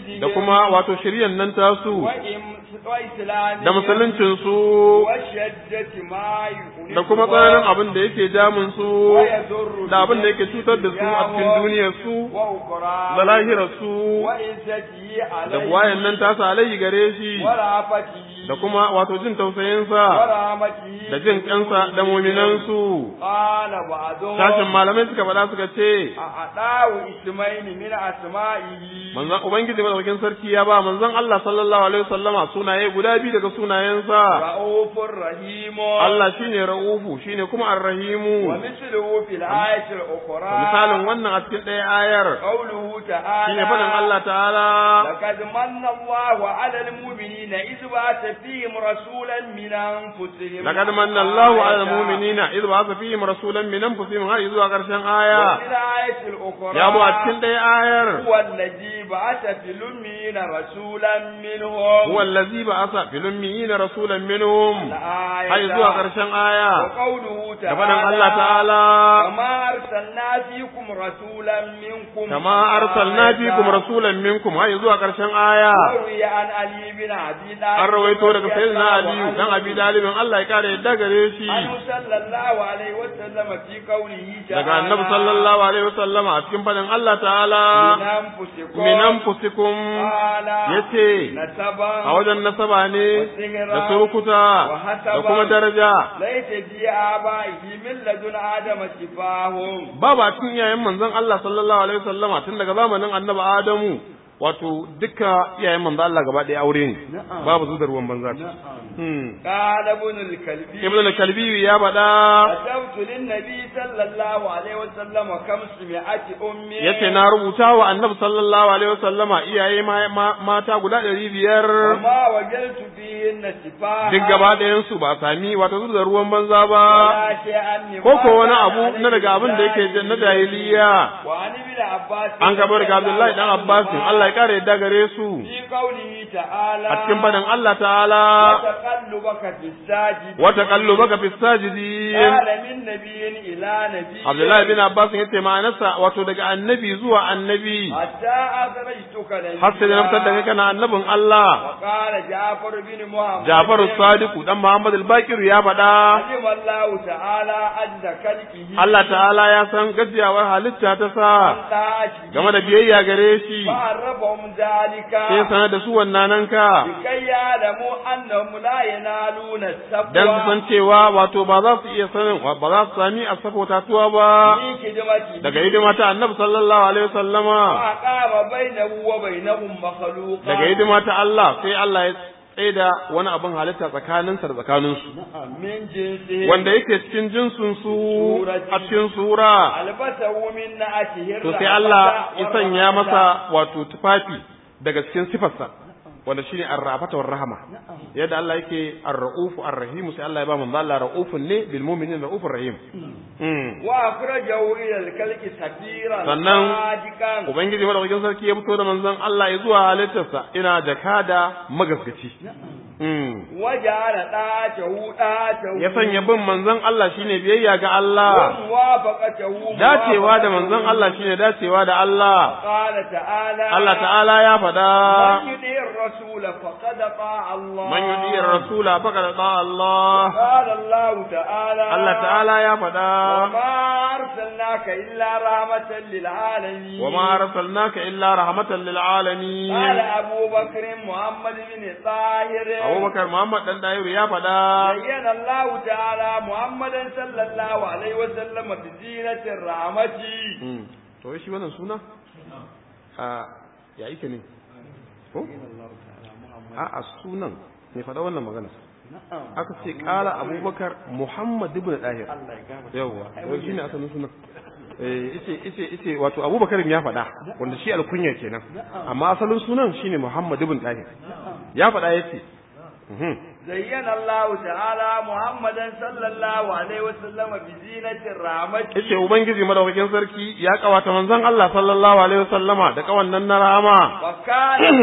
izihim da kuma wato shiryan nan tasu wa im- wa islamihim da musuluncin su wa shaddati ma yuqribu da kuma tsananin abin da yake damun su wa yadurru da abin da yake cutar da su a cikin duniyar su wa ukra da lahirar su wa izzati da alayhi wayan nan tasa alayhi gare shi wa rafatihi da kuma wato jin wa tausayinsa rahmatihi da jin kansa da muminansu qala ba'dhum sashin malamai suka faɗa suka ce a'adawu ismaini min asma'ihi manzon ubangiji madaukakin sarki ya ba manzon Allah sallallahu alaihi wasallama sunaye guda biyu daga sunayensa ra'ufur rahim Allah shine ra'ufu shine kuma wa ar-rahimu mithluhu fil ayati al-ukhra misalin wannan a cikin ɗaya ayar qawluhu ta'ala shine faɗin Allah ta'ala لقد من الله على المؤمنين إذ بعث فيهم رسولا من أنفسهم laqad manna Allahu 'ala al-mu'minina idh ba'atha fihim rasulan min anfusihim har zuwa ƙarshen aya وفي الآية الأخرى ya bu a cikin ɗaya ayar هو الذي بعث في الأمين رسولا منهم huwa allazi ba'atha fil ummiyina rasulan minhum الآية har zuwa ƙarshen aya وقوله da faɗin تعالى Allah ta'ala كما أرسلنا فيكم رسولا منكم kama arsalna fikum rasulan minkum har zuwa ƙarshen aya وروي عن علي بن أبي طالب an rawaito daga رضي sayyidina الله aliyu عنه dan abi dalibin Allah ya kare yadda gare shi عنه صلى الله عليه وسلم في قوله تعالى daga annabi sallallahu alaihi wasallama a cikin fadin Allah ta'ala من أنفسكم min anfusikum قال yace نسبا a wajen nasaba ne da surukuta da kuma daraja ليس في آبائه من لدن آدم شفاهم babu a cikin iyayen manzon Allah sallallahu alaihi wasallama tun daga zamanin annabi Adamu wato duka iyayen manzon Allah gaba ɗaya aure ne babu zuwa ruwan banza hmm قال ابن الكلبي ibnu al-kalbi ya bada كتبت للنبي صلى الله عليه وسلم خمسمائة أم yace na rubuta wa annabi sallallahu alaihi wasallama iyaye ma- ma- mata guda ɗari biyar وما وجدت فيهن شفاها duk gaba ɗayan su ba sami wato zuwa ruwan banza ba ولا شيئا مما ko ko wani كان abu na daga abin da yake عليه na jahiliya وعن ابن عباس an gaba daga Abdullahi dan Abbas Allah ya kare yadda gare su في قوله تعالى a cikin fadin Allah ta'ala وتقلبك في الساجد wa taqallubaka fis sajidin قال من نبي إلى نبي Abdullahi bin Abbas yace ma'anarsa wato daga annabi zuwa annabi حتى أخرجتك نبيا har sai da na fitar da kai kana annabin Allah وقال جعفر بن محمد Jafaru Sadiku dan Muhammad al-Bakir ya faɗa علم الله تعالى عز خلقه Allah ta'ala ya san gajiyawar halitta ta sa طاعته game da biyayya gare shi فعرفهم ذلك sai sanar da su wannan ka لكي يعلموا أنهم لا ينالون السبوة dan su san cewa wato ba za su iya sanin ba za su sami a tatuwa ba في خدمته daga hidima ta Annabi sallallahu alaihi wasallama وأقام بينه وبينهم مخلوقا daga hidima ta Allah sai Allah ya tsaida wani abin halitta tsakaninsa da tsakaninsu من جنسه wanda yake cikin jinsin su a cikin sura ألبسه من نعته to sai Allah ya sanya masa wato tufafi daga cikin sifarsa wanda shine ar-rafata war rahama yadda Allah yake ar-raufu ar-rahim sai Allah ya ba manzo Allah raufun ne bil mu'minin raufur rahim mm. وأخرجه إلى الكلك سفيرا Sannan صادقا ubangiji madaukakin sarki ya fito da manzon Allah ya zuwa halittarsa ina jakada magaskaci mm. وجعل طاعته طاعته ya sanya bin manzon Allah shine biyayya ga Allah وموافقته dacewa da manzon Allah shine dacewa da Allah قال تعالى Allah ta'ala ya faɗa من يطيع الرسول فقد طاع الله man yudi rasula faqad ta Allah قال الله تعالى Allah ta'ala ya faɗa وما أرسلناك إلا رحمة للعالمين wa ma arsalnaka illa rahmatan lil قال alamin أبو بكر محمد بن طاهر Abubakar Muhammad dan Dayiru ya faɗa بين الله تعالى محمدا صلى الله عليه وسلم بزينة الرحمة Mm. to shi wannan suna a ya yake ne ko a a sunan ne faɗa wannan magana aka ce kala abubakar muhammad ibn dahir yawwa wai shine asalin sunan eh ice ice ice wato abubakar ya faɗa wanda shi alkunya kenan amma asalin sunan shine muhammad ibn dahir ya faɗa yace mhm زين الله تعالى محمدا صلى الله عليه وسلم بزينة الرحمة yace ubangiji madaukakin sarki ya kawata manzon Allah sallallahu alaihi wasallama da kawannan na rahama وكان قوله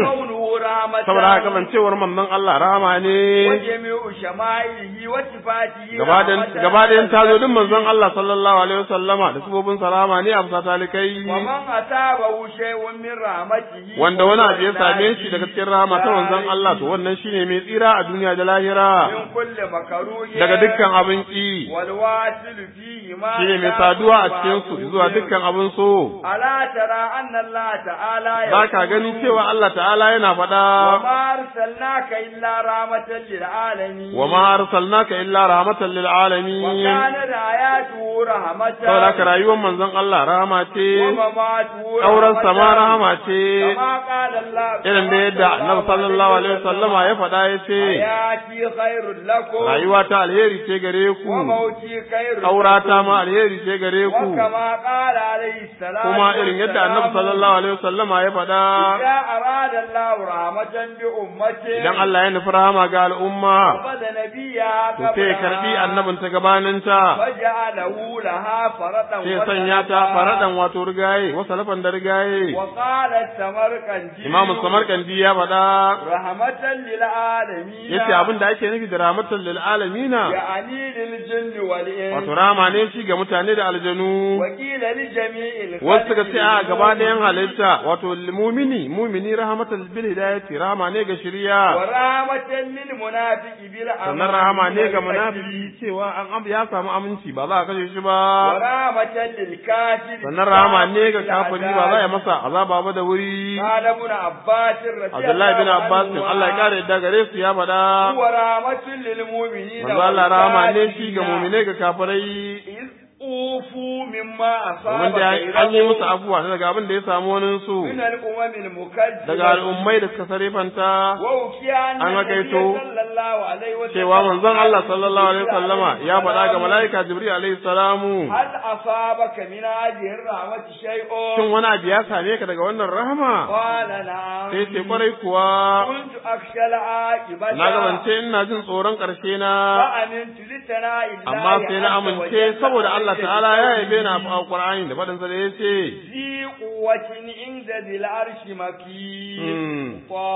kaunuhu rahmatan saboda haka kasancewar manzon Allah rahama ne wa jami'u shama'ilihi wa sifatihi gabaɗayan rahmatan gabaɗayan tazodin manzon Allah sallallahu alaihi wasallama da sabobin salama ne a bisa talikai wa man asabahu shay'un min rahmatihi wanda wani abu ya same shi daga cikin rahama ta manzon Allah to wannan shine mai tsira a duniya da lahira min kulli makruhi daga dukkan abin ki wal wasil fihi ma shine mai saduwa a cikin su zuwa dukkan abin so ala tara anna Allah ta'ala ba ka gani cewa Allah ta'ala yana faɗa وما أرسلناك إلا رحمة للعالمين wa ma arsalnaka illa rahmatan lil alamin وكانت آياته رحمة saboda haka rayuwar manzon Allah rahama ce ومماته auren رحمة sama rahama ce كما قال الله irin da yadda annabi sallallahu alaihi wasallama ya faɗa ya ce حياتي خير لكم rayuwa ta alheri ce gare ku وموتي خير aurata ma alheri ce gare ku وكما قال عليه السلام kuma irin yadda annabi sallallahu alaihi wasallama ya faɗa إذا أراد الله رحمة بأمته idan Allah ya nufi rahama ga al'umma فقد نبيها to sai ya karbi قبلها annabin ta gabaninta فجعله لها فرطا sai ya sanya ta faradan wato rigaye wasa lafan da rigaye وقال السمرقندي imamu samarkandi ya faɗa رحمة للعالمين yace abin da ake nufi da rahmatan lil alamina يعني للجن والإنس wato rama ne shi ga mutane da aljanu وقيل لجميع الخلق wasu suka ce a gaba ɗayan halitta wato mumini mumini rahmatan bil hidayati rahama ne ga shari'a ورحمة للمنافق بالأمن sannan rahama ne ga munafiki cewa an am ya samu aminci ba za a kashe shi ba ورحمة للكافر sannan rahama ne ga kafiri ba za a yi masa azaba ba da wuri قال ابن عباس رضي Abdullahi bin الله Abbas عنهما Allah ya kare yadda gare su ya faɗa هو رحمة للمؤمنين manzo Allah rahama ne والكافرين. shi ga mu'mine ga kafirai إذ أوفوا مما أصاب domin da an yi musu غيرهم afuwa daga abin da ya samu wani su من الأمم المكذبة daga al'ummai da suka sarifanta ووكي أن An النبي hakaito صلى الله عليه وسلم cewa manzon Allah sallallahu alaihi wasallama ya faɗa ga mala'ika Jibril alaihi salamu هل أصابك من هذه الرحمة شيء shin wani abu ya same ka daga wannan rahama قال نعم sai ce kwarai kuwa كنت أخشى العاقبة na gabance ina jin tsoron ƙarshe na فأمنت لثناء الله amma sai na عز amince وجل saboda Allah عليه ta'ala ya yabe بقوله na a Qur'ani da faɗin sa da yace ذي قوة عند ذي العرش مكين mm,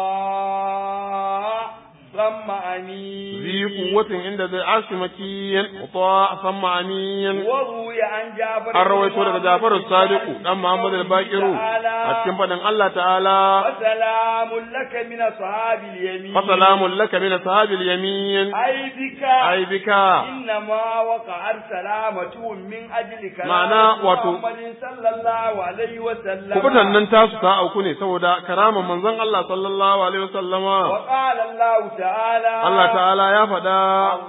طاع ثم أمين ذي قوة عند ذي العرش مكين وطاع ثم أمين وروي عن جابر an rawaito daga Jafar Sadiq dan Muhammad al-Baqiru a cikin faɗin Allah ta'ala وسلام لك من أصحاب اليمين fa salamun laka min ashabil yamin أي بك ai bika إنما وقع سلامة من أجل كلام معنى واتو- محمد صلى الله عليه وسلم kubutan nan tasu ta auku ne saboda karaman manzon Allah sallallahu alaihi wasallama وقال الله تعالى Allah ta'ala ya faɗa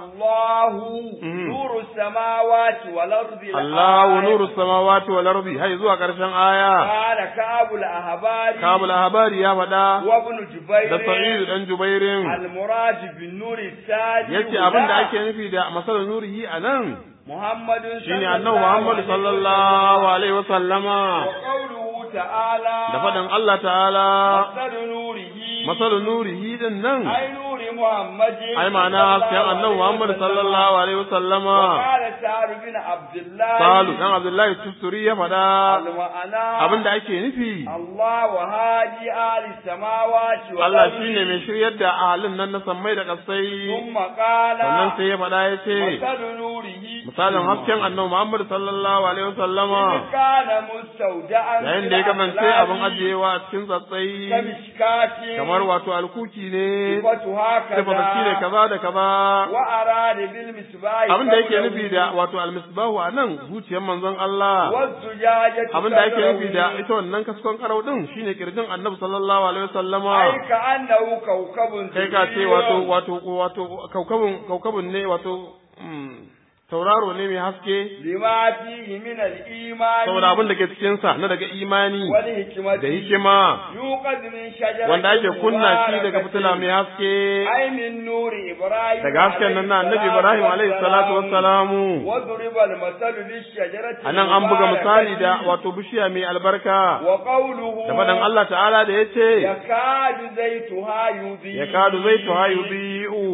الله Mhm. نور السماوات والأرض Allahu الآية. nuru samawati wal ardi hai zuwa ƙarshen aya قال كعب الأحبار kabul habari ya faɗa وابن جبير da Sa'id dan Jubairin المراد بالنور الثاني yace abin da ake nufi da masalan nurihi anan محمد shine annabi Muhammad sallallahu alaihi wasallama وقوله تعالى da faɗin Allah ta'ala مثل نوره masalan nurihi din nan أي نور محمد ai ma'ana hasken annabi Muhammad sallallahu alaihi wasallama وقال سعد بن عبد الله Salu dan Abdullahi Tusturi ya faɗa المعنى abin da ake nufi الله وهادي آل السماوات والأرض Allah shine mai shiryar da ahalin nan na sammai da kasai ثم قال sannan sai ya faɗa ya ce مثل نوره misalin hasken annabi Muhammad sallallahu alaihi wasallama إذ كان مستودعا yayin da ya kasance abin ajiyewa a cikin tsatsai كمشكاة kamar wato alkuki ne صفتها sifata shi ne كذا kaza da kaza وأراد بالمصباح abin da yake قوله nufi da wato almisbahu a nan zuciyar manzon Allah والزجاجة abin da yake nufi da كذره. ita wannan kaskon karau din shine kirjin annabi sallallahu alaihi wasallama أي كأنه كوكب kai ka ce wato صغير. wato wato kaukabun kaukabun ne wato mm, tauraro ne mai haske لما فيه من الإيمان saboda abin da ke cikin sa na daga imani والحكمة da hikima يوقد من شجرة wanda ake kunna shi daga مباركة. fitila mai haske أي من نور إبراهيم daga hasken nan na annabi Ibrahim alaihi salatu wassalamu وضرب المثل للشجرة anan an buga misali da المباركة. wato bishiya mai albarka وقوله da faɗin Allah ta'ala da yace يكاد زيتها يضيء ya kadu zaitu ha yudhi'u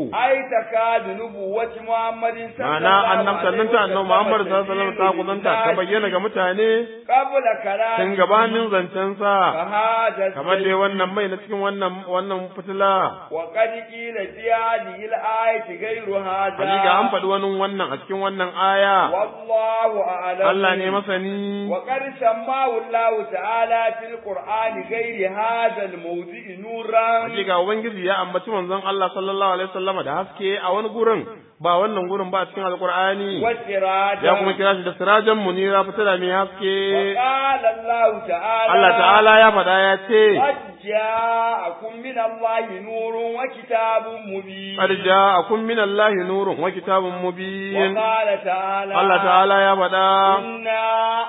ai takadu nubuwati muhammadin ma'ana annabtan nan ta annabi Muhammad sallallahu alaihi wasallam ta kuzanta ta bayyana ga mutane qabla kalam tun gabanin zancen sa fahada kamar dai wannan mai na cikin wannan wannan fitila wa qad qila fi hadhihi al-ayati ghayru hadha hakika an faɗi wani wannan a cikin wannan aya wallahu a'lam Allah ne masani وقد سماه الله تعالى في القرآن غير هذا الموضع نورا hakika ubangiji ya ambaci manzon Allah sallallahu alaihi wasallama da haske a wani gurin ba wannan gurin ba a cikin alqur'ani وسراجا ya kuma kira shi da sirajan munira fitila mai haske وقال الله تعالى Allah ta'ala ya faɗa ya ce قد جاءكم من الله نور وكتاب مبين qad ja'akum min Allahi nurun wa kitabun mubin وقال تعالى Allah ta'ala ya faɗa إنا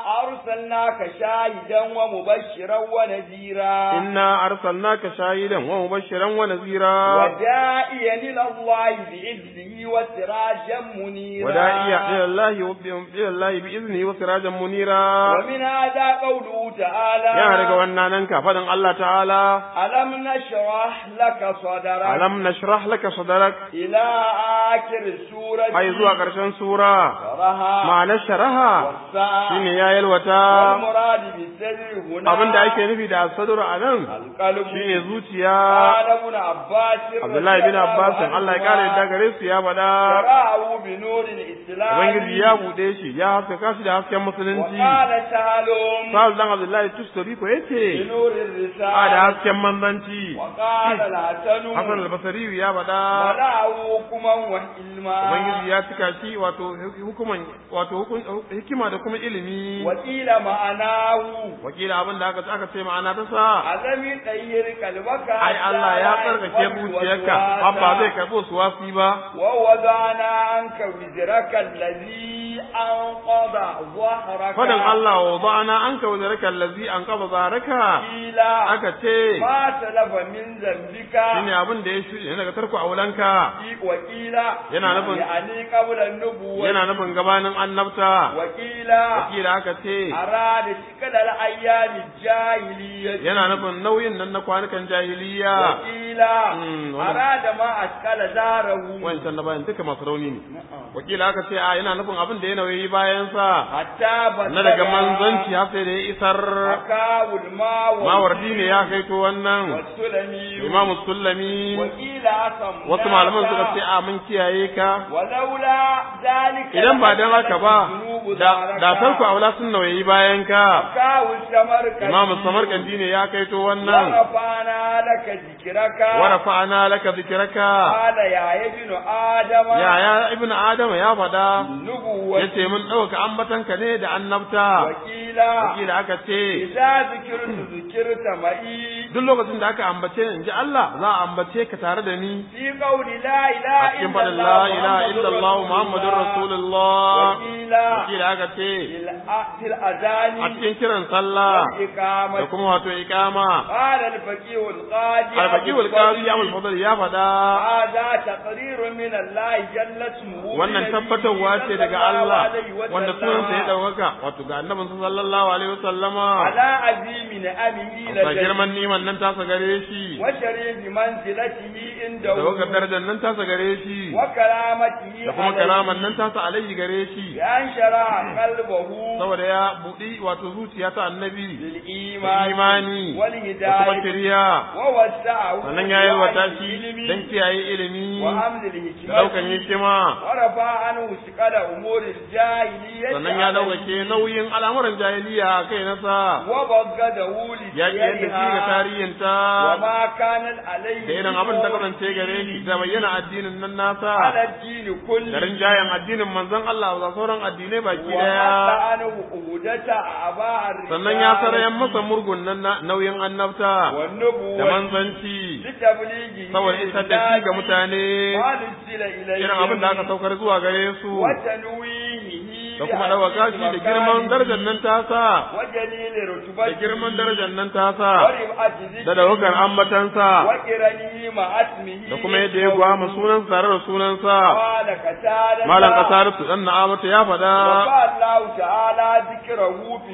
أرسلناك شاهدا ومبشرا ونذيرا inna arsalnaka shahidan wa mubashiran wa nazira وداعيا إلى الله بإذنه وسراجا منيرا وداعيا إلى الله وب- إلى الله بإذنه وسراجا منيرا ومن هذا قوله تعالى ya daga wannan nan ka faɗin Allah ta'ala ألم نشرح لك صدرك alam nashrah laka sadrak إلى آخر السورة ai zuwa ƙarshen sura شرها ma'anar sharaha والساعة shine ya yalwata والمراد بالسر هنا abin da ake nufi da sadru a nan القلب shine zuciya قال ابن عباس Abdullahi bin Abbas Allah ya kare da gare su ya faɗa شرعه بنور الإسلام Ubangiji ya buɗe shi ya haskaka shi da hasken musulunci وقال سهلهم Sa'ad dan Abdullahi Tustari ko yace بنور a da الرسالة hasken manzanci وقال الحسن Hassan al-Basri ya faɗa ولاه حكما وعلما Ubangiji ya cika shi wato hukuman wato hukun hikima da kuma ilimi وقيل معناه wakila abin da aka aka ce ma'ana ta sa عدم طير قلبك ai Allah ya tsarkake zuciyarka abba zai karɓo su wasi ba ووضعنا عنك وزرك الذي أنقض ظهرك fadin Allah wa ba'ana an ka wazaraka allazi an qaba zaraka قيل aka ce ما سلف من ذنبك shine abin da ya shirye daga tarko aulanka وقيل Yana nufin- يعني قبل النبوة yana nufin gabanin annabta وقيل wakila aka ce أراد شكل الأيام الجاهلية yana nufin nauyin nan na kwanukan jahiliya وقيل Mm, wannan- أراد ما أشكل داره wancan na bayan duka masu rauni ne wakila aka ce a yana nufin abin da ya nauyi bayan sa حتى بلغ na daga manzanci har sai da ya isar حكاه الماء mawardi ne ya kai to wannan والسلمي imamu sullami وقيل أصم wasu malaman suka ce a mun kiyaye ka ولولا ذلك idan ba dan haka ba da da tarku aula sun nauyi bayan ka حكاه السمرقندي imamu samarkandi ne ya kai to wannan ورفعنا لك ذكرك wa rafa'ana laka dhikraka قال يا ابن آدم ya ya ibnu adama ya faɗa نبوة yace mun ɗauka ambatanka ne da annabta وقيل wakila aka ce إذا ذكرت ذكرت معي duk lokacin da aka ambace ni in ji Allah za a ambace ka tare da ni في قول لا إله a cikin إلا faɗin الله la ilaha illallah muhammadun rasulullah وقيل wakila aka ce في الأ- في الأذان a cikin kiran sallah da والإقامة kuma wato iqama قال الفقيه القاضي al-faqih أبو al-qadi الفضل، abul fadl ya faɗa هذا تقرير من الله جل اسمه wannan بنبيه tabbatarwa ce صلى daga الله Allah عليه وسلم wanda sunansa ya ɗaukaka wato ga annabinsa sallallahu alaihi wasallama على عظيم نعمه ga لديه girman niman nan tasa gare shi وشريف منزلته عنده da wakar darajar nan tasa gare shi وكرامته da kuma عليه karaman nan tasa alaihi gare shi بأن شرع قلبه saboda ya buɗi wato zuciya ta annabi da للإيمان imani da kuma والهداية shiriya ووسعه sannan ya yalwata في shi العلم don kiyaye ilimi وحمد da الحكمة ɗaukan hikima ورفع عنه ثقل أمور الجاهلية sannan ya ɗaukake nauyin al'amuran jahiliya a kai nasa وبغضه ya ƙi yadda shi ga لسيرها tarihinta وما كانت عليه da irin abin ta kasance gare shi da bayyana addinin nan nasa على الدين da كله rinjayen addinin manzon Allah da sauran addinai baki وحتى daya عنه عهدة أعباء الرسالة sannan ya sarayen masa murgun nan na nauyin annabta da والنبوة manzanci لتبليغه saboda isar da shi ga mutane ما نزل إليه irin abin da aka saukar zuwa gare su وتنويهه da kuma ɗaukaka shi da girman darajar nan tasa وجليل da رتبته girman darajar nan tasa ورفعة ذكره da daukar ambatansa وقرنه مع اسمه da kuma yadda ya gwama sunansa tare da sunansa قال كتالة malam kasar su dan na'amata ya faɗa رفع الله تعالى ذكره في الدنيا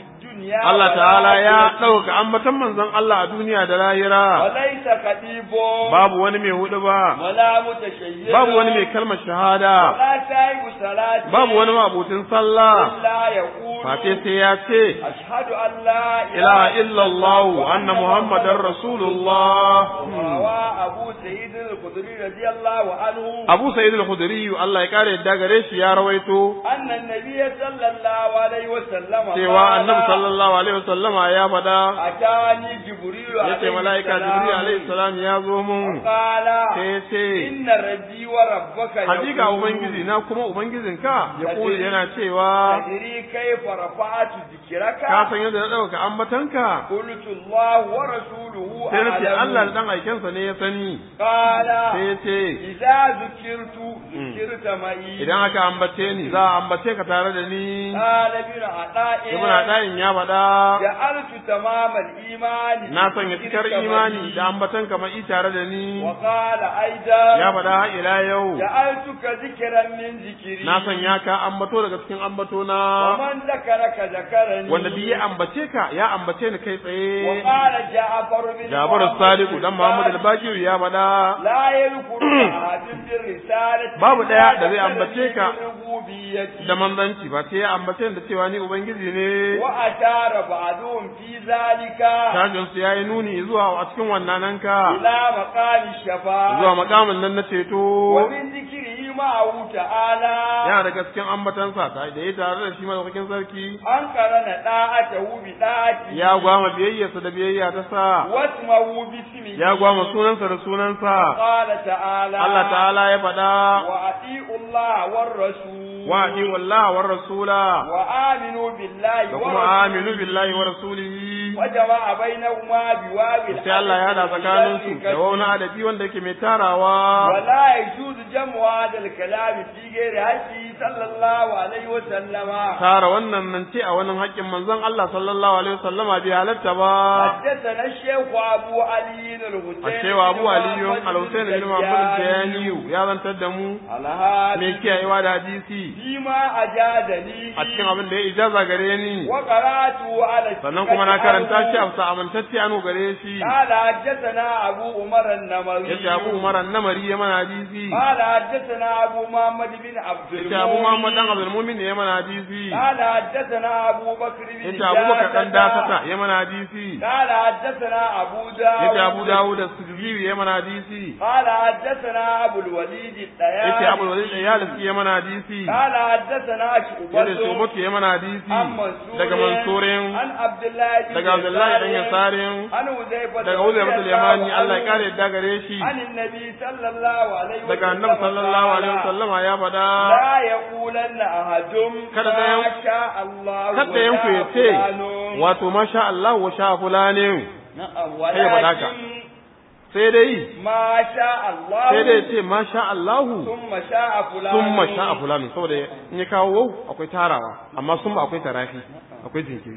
الدنيا Allah ta'ala ya والآخرة. ɗauka ambatan manzon Allah a duniya da lahira وليس خطيب babu wani mai hudu ba ولا متشيد babu wani mai kalmar shahada ولا شايب صلاة babu wani mabutin sallah إلا يقول face sai ya ce أشهد أن لا ilaha illallah anna muhammadar rasulullah روى أبو سعيد الخدري رضي الله عنه Abu Sa'id al-Khudri Allah ya kare yadda gare shi ya rawaito أن النبي صلى الله عليه وسلم cewa قال Annabi sallallahu alaihi wasallama ya faɗa أتاني جبريل yace عليه malaika السلام Jibril alaihi salam ya zo mun قال sai ya ce إن ربي وربك hakika يقول ubangiji na kuma ubangijinka ya kuli yana cewa تدري كيف رفعت ذكرك ka san yadda na ɗauka ambatanka قلت الله ورسوله sai na ce أعلم. Allah da dan aikensa ne ya sani قال sai ya ce إذا ذكرت ذكرت معي idan aka ambace ni za a ambace ka tare da ni قال ابن عطاء ibn Adayin ya faɗa جعلت تمام الإيمان na sanya cikar ذكرك imani معي. da ambatan ka mai tare da ni وقال أيضا ya faɗa har ila yau جعلتك ذكرا من ذكري na sanya ka ambato daga cikin ambato na ومن ذكرك ذكرني wanda duk ya ambace ka ya ambace ni kai tsaye وقال جعفر بن Jabir محمد Sadiku dan Muhammad الباقر al-Baqir ya faɗa لا يذكر أحد بالرسالة Babu ɗaya da zai إلا ambace ka بالربوبية. da manzanci ba sai ya ambace ni da cewa ni ubangiji ne وأشار بعضهم في ذلك tajin su yayi nuni zuwa a cikin wannan ka إلى مقام الشفاعة zuwa makamin nan na ceto ومن ذكره معه تعالى yana daga cikin ambatansa ta da ya tare da shi madaukakin sarki أن قرن طاعته بطاعته ya gwama biyayyarsa da biyayya ta sa واسمه باسمه ya gwama sunansa da sunansa قال تعالى Allah ta'ala ya faɗa وأطيعوا الله والرسول wa ati wallahi war rasula وآمنوا بالله da kuma ورسوله aminu billahi wa rasulihi وجمع بينهما بواو sai Allah ya hada tsakanin su da wani adabi wanda yake mai tarawa ولا يجوز جمع هذا الكلام في غير حقه صلى الله عليه وسلم tara wannan nan ce a wannan haƙƙin manzon Allah sallallahu alaihi wasallama bai halatta ba حدثنا الشيخ أبو علي الحسين a cewa Abu Aliyu al-Husayn bin Muhammad al-Jayani ya zantar da mu على هذا mai kiyayewa da hadisi فيما أجازني a cikin abin da ya ijaza gare ni وقرأته على sannan kuma na karanta shi الثقة a amintacce anu gare shi قال حدثنا أبو عمر النمري yace Abu Umar an-Namari ya mana hadisi قال حدثنا أبو محمد بن عبد yace Abu Muhammad dan Abdul Mumin ya mana hadisi قال حدثنا أبو بكر بن yace Abu Bakar dan جاسة. Dasata ya mana hadisi قال حدثنا أبو داود yace Abu Dawud as-Sijili ya mana hadisi قال حدثنا أبو الوليد الطيالسي yace Abu Walid al-Yalisi ya mana hadisi قال حدثنا yace شعبة Shubatu ya mana hadisi عن منصور daga Mansurin عن عبد الله بن daga Abdullahi dan يسار Yasarin عن حذيفة daga رضي Uzayr bin الله Yamani Allah ya عنه kare yadda gare shi عن النبي صلى الله عليه وسلم daga Annabi sallallahu alaihi قال wasallama ya faɗa لا يقولن أحد Kada ما ɗayan- شاء الله kada yanku ya ce wato masha Allah wa sha fulanin نعم Kai ya faɗa ka. ولكن sai dai ما شاء الله sai dai ce masha Allahu ثم شاء فلان sun masha a fulanin saboda in ya kawo wau akwai tarawa amma sun ba akwai tarafi akwai jinkiri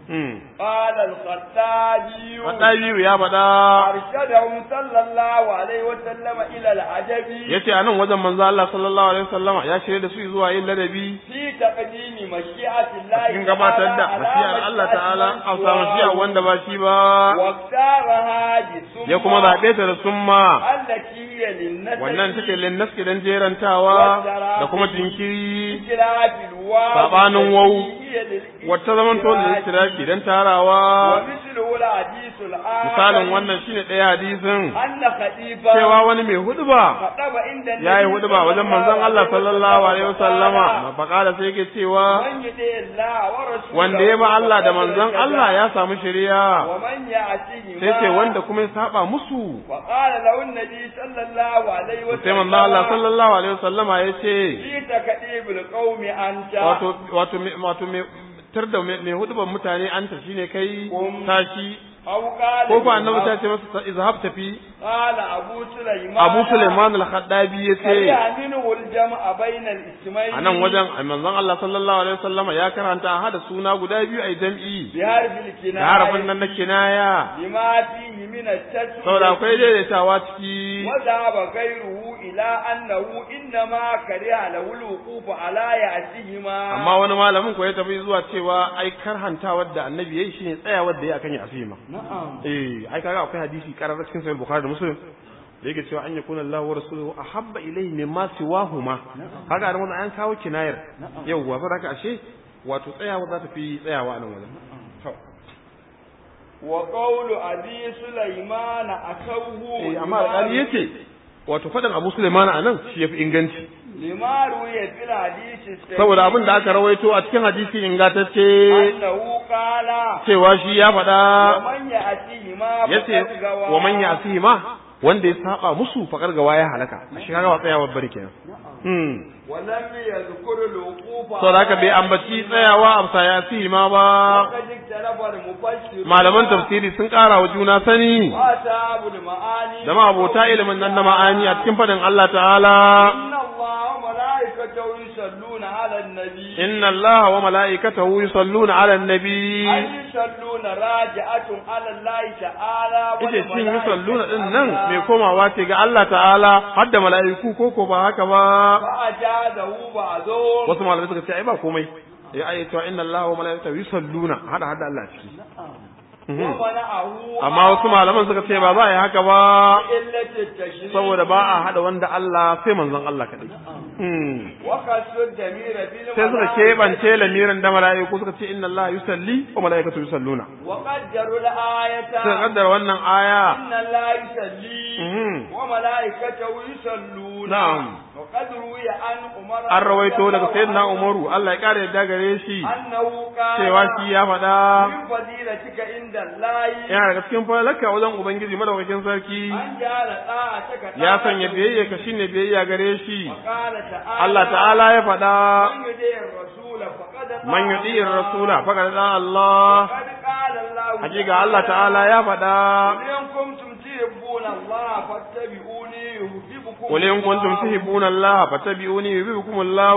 قال الخطابي Wadda ya faɗa أرشدهم صلى الله عليه وسلم إلى العجب ya ce a nan wajen manzo Allah sallallahu alaihi wasallama ya shirya da su zuwa yin ladabi في تقديم مشيئة الله cikin gabatar da على masiyar Allah مشيئة ta'ala من a samu mashiya سواه. wanda ba shi ba واختارها بسمة ya kuma zaɓe ta da summa التي هي للنسب wannan take linnas gidan jerantawa da kuma jinkiri بخلاف الواو sabanin wau التي هي للإستدراك. wata zaman to da istiraki dan tarawa ومثله الحديث الآخر misalin wannan shine ɗaya hadisin أن خليفة cewa wani mai huduba خطب عند النبي ya yi huduba wajen manzon Allah sallallahu alaihi wasallama mafakala sai yake cewa من يطع الله ورسوله wanda ya ba Allah da manzon Allah ya samu shari'a ومن يعصيه sai ce wanda kuma ya saba musu وقال له النبي صلى الله عليه وسلم sai manzon Allah sallallahu alaihi wasallama ya ce جئت كئيب القوم أنت wato wato me- wato me tar da mai huduban mutane anta shine kai Um. tashi أو قال ko ko annabi ta ce masa izhab tafi قال أبو سليمان Abu Sulaiman al-Khaddabi yace كره منه الجمع بين الاسمين a nan wajen manzon Allah sallallahu alaihi wasallam ya karanta a hada suna guda biyu ai jam'i بحرف da الكناية harafin nan na kinaya لما فيه من التسوية saboda akwai daidaitawa ciki وذهب غيره إلى أنه إنما كره له الوقوف على يأسهما amma wani malamin ko ya tafi zuwa cewa ai karhantawar da annabi yayi shine tsayawar da yayi akan yasima نعم eh ai kaga akwai hadisi karar cikin sahih bukhari da muslim da yake cewa an yakuna Allah wa rasuluhu ahabba ilayhi mimma siwahuma kaga da wannan an kawo kinayar yauwa fa haka ashe wato tsayawa za ta fi tsayawa a nan wajen to وقول أبي سليمان أخوه eh amma alƙali yace wato faɗin Abu Sulaiman a nan shi yafi inganci لما روي في الحديث الصحيح saboda abin da aka rawaito a cikin hadisi ingantacce أنه قال cewa shi ya faɗa ومن يأتيهما yace فقد غوى wa man yasihi ma wanda ya saba musu fakar gawa ya halaka shi kaga ba tsayawa bari kenan hmm ولم يذكر الوقوف saboda haka bai ambaci tsayawa a bisa yasihi ma ba وقد اختلف المفسرون malaman tafsiri sun ƙara wa juna sani وأصحاب المعاني da abota ilimin nan na ma'ani a cikin faɗin Allah ta'ala إن الله وملائكته يصلون على النبي inna Allah wa mala'ikatahu yusalluna 'alan nabi أي يصلون راجعة على الله تعالى yace cin yusalluna din nan mai komawa ce ga Allah ta'ala har da mala'iku ko ko ba haka ba فأجازه بعضهم wasu malamai suka ce ai ba komai ya ayi cewa inna Allah wa mala'ikatahu yusalluna hada hada Allah ciki Mhm. ومنعه amma wasu malaman suka ce ba za a yi haka ba إلة التشريع saboda ba a hada wanda Allah sai manzon Allah kadai Hmm. وقصد الضمير في sai suka keɓance lamirin da mala'iku suka ce inna Allah yusalli wa mala'ikatu yusalluna وقدروا الآية suka kaddara wannan aya إن الله يصلي Mhm. وملائكته يصلون نعم. وقد روي عن عمر an rawaito رضي daga الله sayyidina عنه Umaru Allah ya kare yadda gare shi أنه قال cewa shi ya faɗa من فضيلتك عند الله yana daga cikin falalaka wajen ubangiji madaukakin sarki أن جعل طاعتك ya طاعة sanya biyayya ka shine biyayya gare shi وقال تعالى Allah ta'ala ya faɗa من يطيع الرسول فقد طاع man yuti الله. rasula faqad da Allah وقد قال الله hakika Allah ta'ala ya faɗa قل إن كنتم تحبون الله فاتبعوني يحببكم qul in kuntum الله. tuhibbuna Allah fattabi'uni yuhibbukum Allah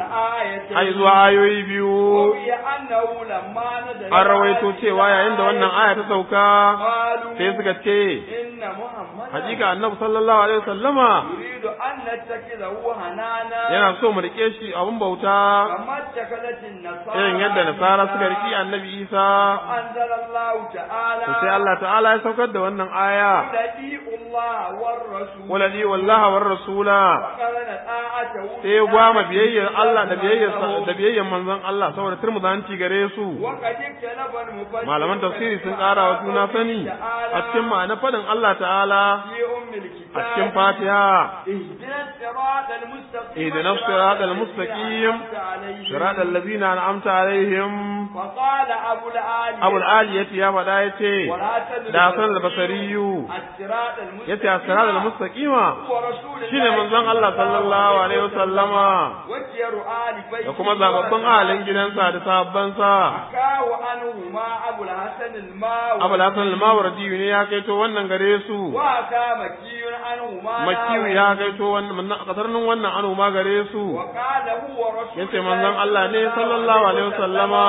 الآية ai zuwa ayoyi biyu وهي أنه لما نزل an rawaito cewa yayin da wannan aya ta sauka قالوا sai suka ce إن محمدا hakika annabi sallallahu alaihi wasallama يريد أن نتخذه هنانا yana so mu rike shi abun bauta كما اتخذت النصارى irin yadda nasara suka riki annabi Isa أنزل الله تعالى to sai Allah ta'ala ya saukar da wannan aya ولدي الله والرسول waladi wallaha war rasula وقرن طاعته sai ya gwama biyayyar Allah da biyayyar da biyayyar manzon Allah saboda turmuzanci gare su وقد اختلف المفسرون malaman tafsiri sun ƙara wa juna sani a cikin ma'anar faɗin Allah ta'ala في أم الكتاب a cikin Fatiha اهدنا الصراط المستقيم اهدنا الصراط المستقيم صراط الذين أنعمت عليهم فقال أبو العالي Abu al-Aliyati ya faɗa yace والحسن da Hasan al-Basriyu الصراط المستقيم yace as-sirat al-mustaqima هو رسول الله shine manzon Allah sallallahu alaihi wasallama وكير آل بيت da kuma zababbin ahalin gidansa da sahabbansa حكاه عنهما أبو الحسن الماوي Abu al-Hasan al-Mawardi ne ya kaito wannan gare su وحكى مكي عنهما Makiyu ya kaito wannan kasarnin wannan anu ma gare su وقال هو رسول yace manzon Allah ne sallallahu alaihi wasallama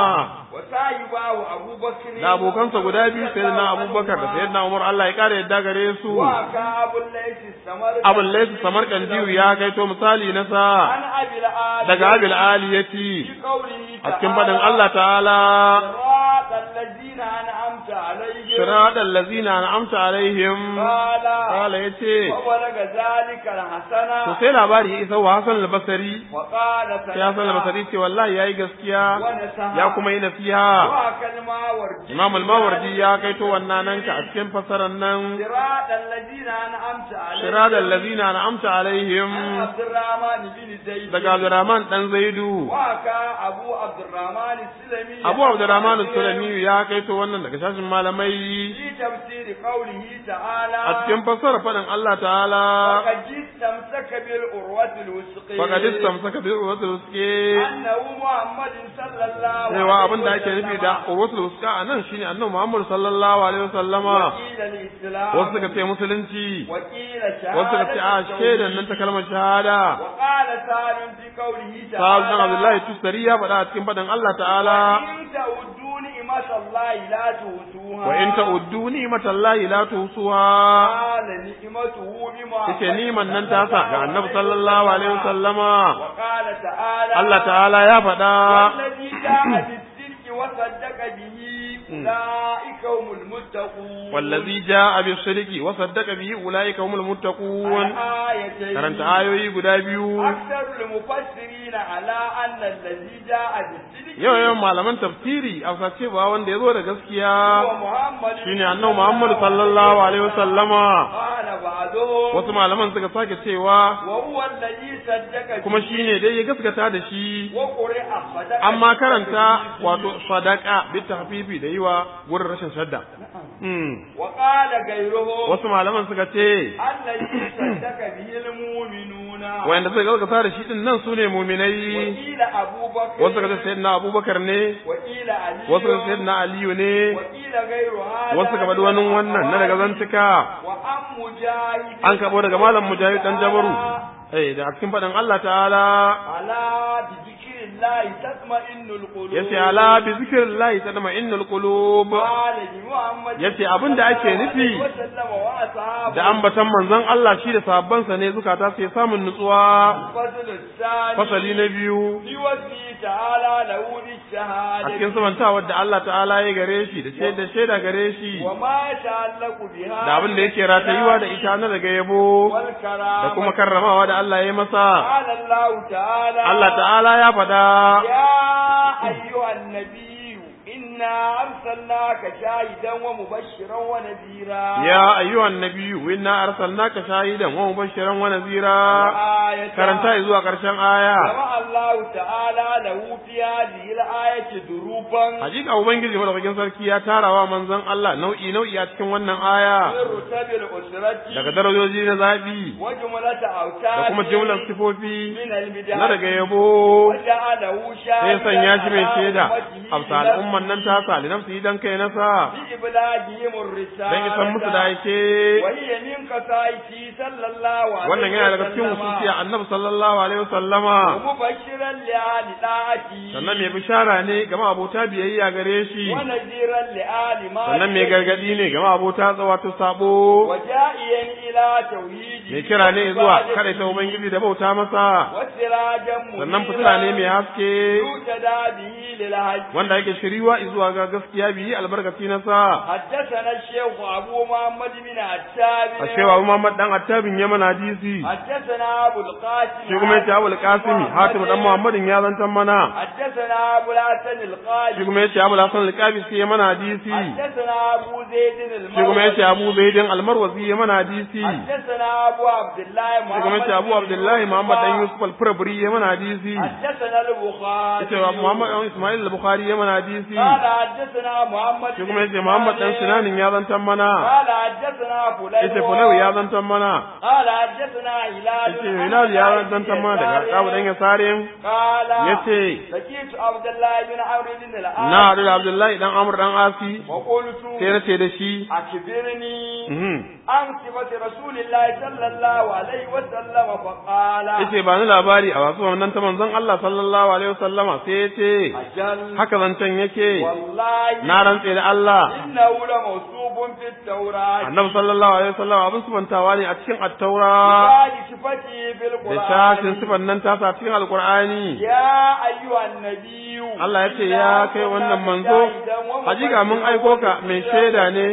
وسايباه أبو بكر da abokansa guda biyu sayyidina Abubakar da sayyidina Umar Allah ya kare yadda gare su وحكى أبو الليث السمر Abu al-Layth Samarkandiyu ya kaito misali na sa عن أبي الآل daga Abil Aliyati في قوله a cikin fadin Allah ta'ala صراط الذين أنعمت عليهم صراط الذين أنعمت عليهم قال قال yace وبلغ ذلك الحسنة to sai labari ya isa wa Hassan al-Basri وقال sai Hassan al-Basri ce wallahi yayi gaskiya ونسها ya kuma yi nasiha وكلمة ورد Imam al-Mawardi ya kaito wannan nan ka a cikin fasaran nan صراط الذين أنعمت عليهم صراط الذين أنعمت عليهم عن عبد الرحمن بن زيد daga Abdurrahman dan Zaidu وكا أبو عبد الرحمن السلمي Abu Abdurrahman al-Sulami Shaukani ya kaito wannan daga shashin malamai في تفسير قوله تعالى a cikin fassara faɗin Allah ta'ala فقد استمسك بالعروة الوثقى faqad istamsaka bi urwatil wuthqi أنه محمد صلى الله عليه cewa abin da ake nufi da urwatul wuthqa anan shine annabi Muhammad sallallahu alaihi wasallama وقيل الإسلام wasu suka ce musulunci وقيل شهادة wasu suka ce a shaidan nan ta kalmar shahada وقال سالم في قوله Sa'ad تعالى bin Abdullahi Tustari ya faɗa a cikin faɗin Allah ta'ala وإن تعدوا نعمة الله لا تؤتوها wa in ta'uddu ni'matallahi la tuhsuha قال نعمته بما yace niman nan ta sa ga Annabi sallallahu alaihi wasallama وقال تعالى Allah ta'ala ya faɗa والذي جاء بالصدق وصدق به أولئك هم المتقون wallazi ja'a bis-sidqi wa saddaqa bihi ulaika humul muttaqun الآيتين karanta ayoyi guda biyu أكثر المفسرين على أن الذي جاء بالصدق yau yau malaman tafsiri a cewa wanda ya zo da gaskiya هو محمد shine annabi Muhammad sallallahu alaihi wasallama قال بعضهم wasu malaman suka sake cewa وهو الذي صدق kuma به shine dai ya gaskata da shi وقرئ صدق amma به karanta wato sadaka bi tahfifi da yiwa gurin rashin shadda mm. وقال غيرهم wasu malaman suka ce الذي صدق به المؤمنون wayanda suka gaskata da shi din nan sune muminai وقيل أبو بكر wasu suka ce sayyidina Abubakar ne وقيل علي wasu suka ce sayyidina Aliyu ne وقيل غير هذا wasu suka faɗi wani wannan na daga zantuka وأم مجاهد an kabo daga malam mujahid dan jabaru eh da a cikin faɗin Allah ta'ala على بذكر الله تطمئن القلوب yace ala bi zikrillahi tadma'innul qulub قال لمحمد yace abin da ake nufi وسلم وأصحابه da ambatan manzon Allah shi da sahabbansa ne zukata sai samun nutsuwa الفصل الثاني fasali na biyu بوصفه تعالى له a بالشهادة cikin samantawar da Allah ta'ala ya gare shi da shaida shaida gare shi وما يتعلق بها da abin da yake ratayuwa da ita na daga yabo والكرامة da kuma karramawa da Allah ya yi masa قال الله تعالى Allah ta'ala ya faɗa يا أيها النبي إنا أرسلناك شاهدا ومبشرا ونذيرا ya ayyuhan nabiyyu inna arsalnaka shahidan wa mubashiran wa nazira آية karanta zuwa karshen aya جمع الله تعالى له في هذه الآية دروبا hakika ubangiji madaukakin sarki ya tarawa manzon Allah nau'i nau'i a cikin wannan aya من رتب الأسرة daga darajoji na zabi وجملة da أوتاد kuma jumlar sifofi من المداد na daga yabo وجعله sai شاهدا sanya shi mai shaida على amsa أمته al'umman nan ta sa linafsi dan kai nasa بإبلاغهم الرسالة dan isan musu da yake وهي من قصائده صلى الله عليه wannan yana daga cikin وسلم hususiya annabi sallallahu alaihi wasallama ومبشرا لآل طاعته sannan mai bishara ne ga abota biyayya gare shi ونذيرا لآل ما sannan mai gargadi ne ga abota wato sabo وجائيا إلى توحيده mai kira ne zuwa kada ta ubangiji da bauta masa وسراجا منيرا sannan fitila ne mai haske يهتدى به للهج wanda yake shiriwa zuwa ga gaskiya biyi albarkaci na sa حدثنا الشيخ أبو محمد بن عتاب a cewa Muhammad dan Attabin Yaman hadisi حدثنا أبو القاسم shi kuma yace Abul Qasimi Hatim dan Muhammadin ya zantan mana حدثنا أبو الحسن القاسم shi kuma yace Abul Hasan al-Qabi sai Yaman hadisi حدثنا أبو زيد shi kuma yace المروزي Abu Zaidin al-Marwazi Yaman hadisi حدثنا أبو عبد الله shi kuma محمد yace Abu Abdullah Muhammad dan Yusuf al-Furabri Yaman hadisi حدثنا البخاري yace Muhammad dan Ismail al-Bukhari Yaman hadisi قال حدثنا محمد shi kuma yace Muhammad dan Sinanin ya zantan mana قال حدثنا فلان yace Fulau ya zantan mana قال حدثنا هلال yace Hilal ya zantan mana daga Abu dan Yasarin قال yace سكيت عبد الله بن عمرو بن العاص na haɗu da Abdullahi dan Amr dan Asi وقلت sai na ce da shi أخبرني mhm, عن صفة رسول الله صلى الله عليه وسلم فقال yace ba ni labari a wasu wannan ta manzon Allah sallallahu alaihi wasallama sai ya ce أجل haka zancen yake والله na rantse da Allah إنه لموصوف في التوراة annabi sallallahu alaihi wasallama abin subantawa ne a cikin attaura ببعض صفته في da shafin القرآن sifan nan tasa cikin alqur'ani يا أيها النبي Allah ya ce ya kai wannan manzo hakika mun aiko ka mai shaida ne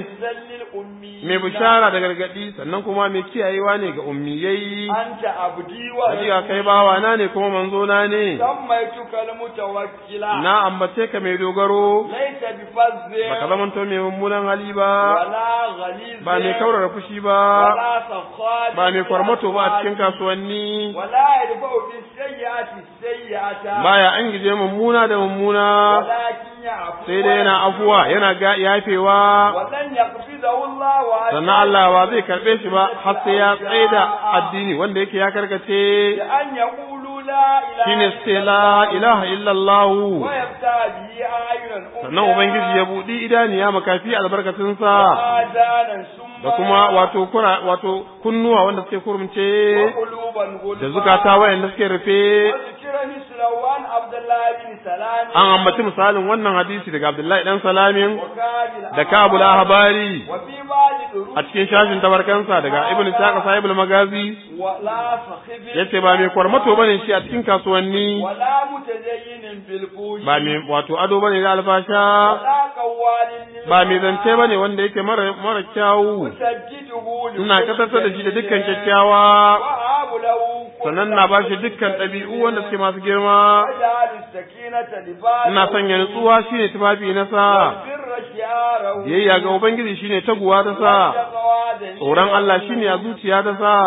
mai bishara da gargadi sannan kuma mai kiyayewa ne ga ummiyai أنت عبدي hakika kai bawa na ne kuma manzo na ne سميتك المتوكلا na ambace ka mai dogaro ليس بفظ baka zamanto mai mummunan hali ba ولا غليظ ba mai kaurara fushi ba ولا سخاط ba mai kwarmato ba a cikin kasuwanni ولا يدفع بالسيئات السيئة baya an gije mummuna da mummuna ولكن يعفو sai dai yana afuwa yana ga yafewa ولن يقبضه الله sannan Allah ba zai karbe shi ba har sai ya tsaida addini wanda yake ya karkace لأن يقولوا لا إله shine sai la ilaha illallah ويبتع به أعين sannan ubangiji ya budi idaniya makafi albarkatun sa آذانا ثم da kuma wato kura wato kunnuwa wanda suke kurumce وقلوبا غلفا da zukata wayanda suke rufe وذكر مثله عن عبد الله بن سلام an ambaci misalin wannan hadisi daga Abdullahi dan Salamin وكاد da Kabul Ahbari وفي بعض دروس a cikin shashin tabarkansa daga Ibn Sa'd sahibul Magazi ولا فخذ yace ba mai kwarmato bane shi a cikin kasuwanni ولا متدين بالفوش ba mai wato ado bane da alfasha ولا قوال ba mai zance bane wanda yake mara mara kyawu مسجده ina kasarsa da shi da dukkan kyakkyawa وهاب له كل sannan na bashi dukkan ɗabi'u wanda suke masu girma وجعل السكينة لباسه ina sanya nutsuwa shine tufafi na sa والبر شعاره biyayya ga ubangiji shine taguwa ta sa tsoron Allah shine a zuciya ta sa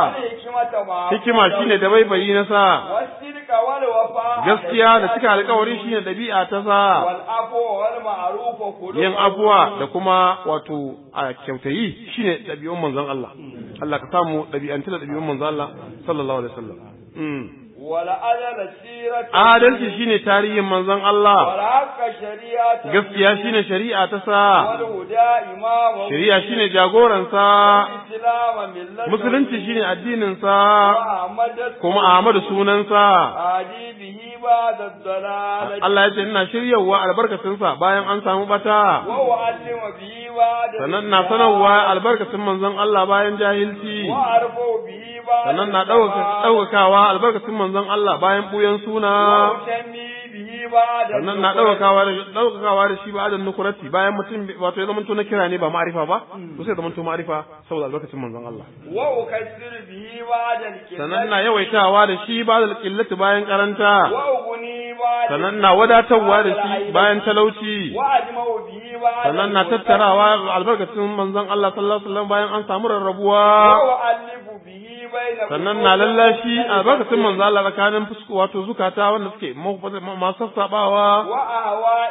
hikima shine da baibayi na sa والصدق والوفاء gaskiya da cika alkawari shine dabi'a ta sa والعفو والمعروف خلق yin abuwa da kuma wato a kyautayi shine ɗabi'un manzon Allah Allah ka samu ɗabi'anta da ɗabi'un manzon Allah sallallahu alaihi wasallam mm. والعدل سيرة adalci shine tarihin manzon Allah والحق شريعة gaskiya shine shari'a ta sa والهدى إمامه shari'a shine jagoransa والإسلام ملته musulunci shine addinin sa وأحمد kuma Ahmadu sunansa هادي به بعد الضلالة Allah ya ce ina shiryawa albarkacinsa bayan an samu bata وأعلم به بعد sannan na sanarwa albarkacin manzon Allah bayan jahilci وأرفع به بعد sannan na ɗaukakawa albarkacin manzon Allah bayan ɓuyan suna وأسمي به بعد sannan na ɗaukakawa da ɗaukakawa da shi ba da nukurati bayan mutum wato ya zamanto na kira ne ba ma'arifa ba to sai ya zamanto ma'arifa saboda albarkacin manzon Allah وأكسر به بعد الكلمة sannan na yawaitawa da shi ba da qillati bayan karanta وأغني بعد sannan na wadatarwa da shi bayan talauci وأجمع به بعد sannan na tattarawa albarkacin manzon Allah sallallahu alaihi wasallam bayan an samu rarrabuwa وأؤلف به بين sannan na lallashi albarkacin manzon Allah tsakanin fusku wato zukata wanda suke masu sassabawa وأهواء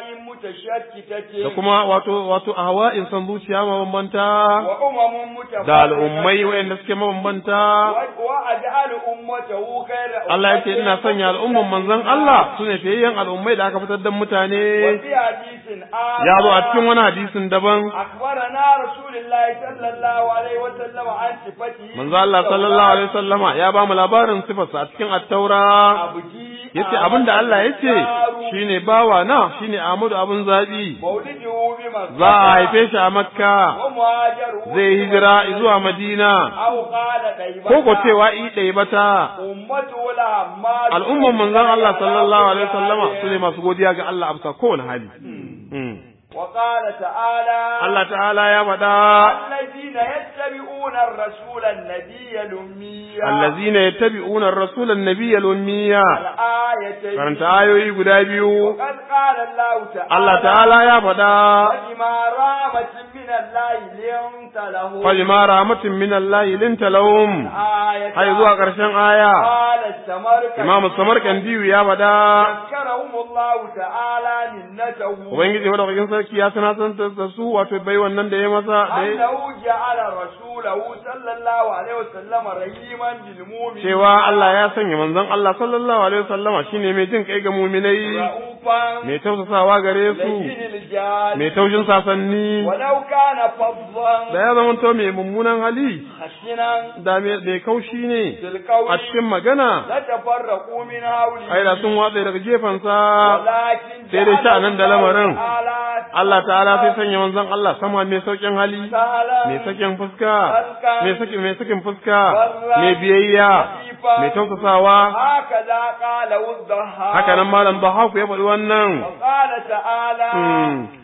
متشتتة da kuma wato wato ahwa'in san zuciya mabambanta وأمم متفرقة da al'ummai waɗanda suke mabambanta وأجعل أمته خير Allah ya ce ina sanya al'umman manzon Allah su ne fiyayyen al'ummai da aka fitar da mutane وفي حديث آخر ya zo a cikin wani hadisin daban أخبرنا رسول الله صلى الله عليه وسلم عن صفته manzo Allah sallallahu alaihi wasallama ya ba mu labarin sifarsa a cikin at-taura عبدي yace abinda Allah yace shine bawa na shine Ahmadu abun zabi مولده بمكة za a haife shi a Makka ومهاجره zai hijira zuwa Madina أو قال طيبة ko ko cewa i ɗaya bata أمته لما al'umman manzon Allah sallallahu alaihi wasallama su ne masu godiya ga Allah a bisa kowane hali Mm. وقال تعالى Allah ta'ala ya faɗa الذين يتبعون الرسول النبي الأمي allazina yattabi'una ar-rasula an-nabiyya al-ummiyya الآيتين karanta ayoyi guda biyu وقد قال الله تعالى Allah ta'ala ya faɗa فبما رحمة من الله لنت له fajma rahmatin min Allah linta lahum آية har zuwa ƙarshen aya قال السمركندي Imam Samarkandi ya faɗa ذكرهم الله تعالى منته Ubangiji madaukakin sarki ya sanatantar da su wato bai wannan da ya masa da ya أنه جعل رسوله صلى الله عليه وسلم رحيما بالمؤمنين cewa Allah ya sanya manzon Allah sallallahu alaihi wasallama shine mai jin kai ga muminai رؤوفا mai tausasawa gare su لين الجاد mai taushin sasanni ولو كان فظا da ya zamanto mai mummunan hali خشنا da mai mai kaushi ne في القول a cikin magana لتفرقوا من حوله ai da sun watsa daga gefensa ولكن sai dai sha'anin da lamarin. تعالى Allah ta'ala sai sanya manzon Allah sama mai saukin hali سهلا mai sakin fuska mai sakin mai sakin fuska mai biyayya mai tausasawa هكذا قال الضحاك haka nan malam Bahaku ya faɗi wannan وقال تعالى Mm.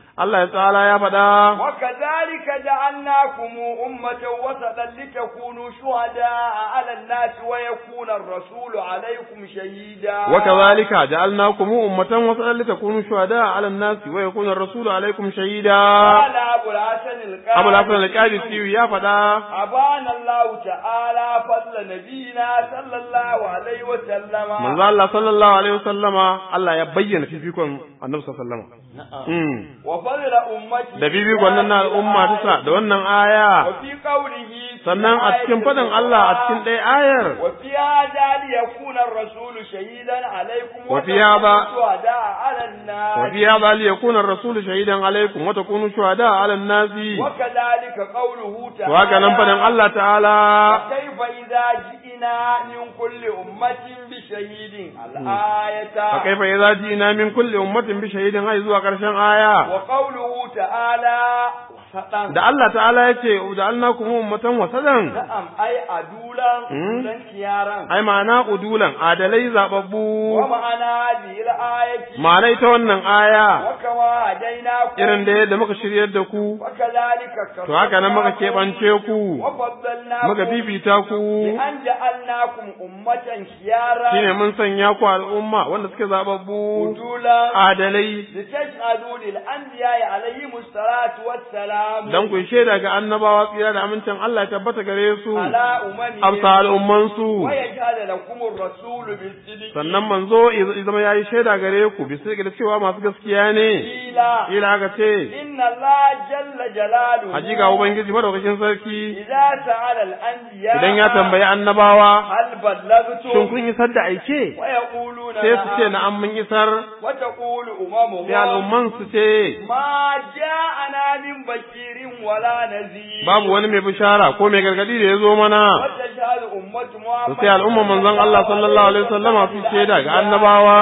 Allah ya ta'ala ya faɗa وكذلك جعلناكم أمة وسطا لتكونوا شهداء على الناس ويكون الرسول عليكم شهيدا وكذلك جعلناكم أمة وسطا لتكونوا شهداء على الناس ويكون الرسول عليكم شهيدا قال أبو الحسن القاضي أبو الحسن القادسي يا فدا أبان الله تعالى فضل نبينا صلى الله عليه وسلم manzo Allah sallallahu alaihi wasallama Allah ya bayyana fifikon Annabi sallallahu alaihi wasallama Mm. وفضل أمتي da fifikon nan na al'umma ta da wannan aya وفي قوله في sannan a cikin faɗin Allah a cikin ɗaya ayar وفي هذا ليكون الرسول شهيدا عليكم وفي هذا- وتكونوا شهداء على الناس وفي هذا ليكون الرسول شهيدا عليكم وتكونوا شهداء على الناس وكذلك قوله تعالى وهكذا نفدن الله تعالى كيف إذا جئنا من كل أمة بشهيد الآية فكيف إذا جئنا من كل أمة بشهيد هاي zuwa ƙarshen aya وقوله تعالى وسطا da Allah ta'ala ya ce ja'alnakum ummatan wasadan نعم أي أدولا مم. أدولا كيارا ai ma'ana udulan adalai zababbu ومعنى هذه الآية ma'ana ita wannan aya وكما هديناكم irin da yadda muka shiryar da ku وكذلك to haka nan muka keɓance ku وفضلناكم muka fifita ku بأن جعلناكم أمة خيارا shine mun sanya ku al'umma wanda suke zababbu أدولا adalai لتشهدوا للأنبياء عليهم الصلاة والسلام dan ku shaida ga annabawa tsira da amincin Allah ya tabbata gare su على أممهم amsa al'umman su ويجعل لكم الرسول بالصدق sannan manzo ya zama yayi shaida gare ku bisa ga cewa masu gaskiya ne قيل ila aka ce إن الله جل جلاله hakika ubangiji madaukakin sarki إذا سأل الأنبياء idan ya tambayi annabawa هل بلغتم shin kun isar da aike ويقولون sai su ce نعم na'am mun isar وتقول sai أممهم al'umman su ce ما جاءنا من بشير ولا نذير babu wani mai bishara ko mai gargadi da ya zo mana وتشهد أمة to محمد sai al'umman manzon Allah sallallahu alaihi wasallama su shaida ga annabawa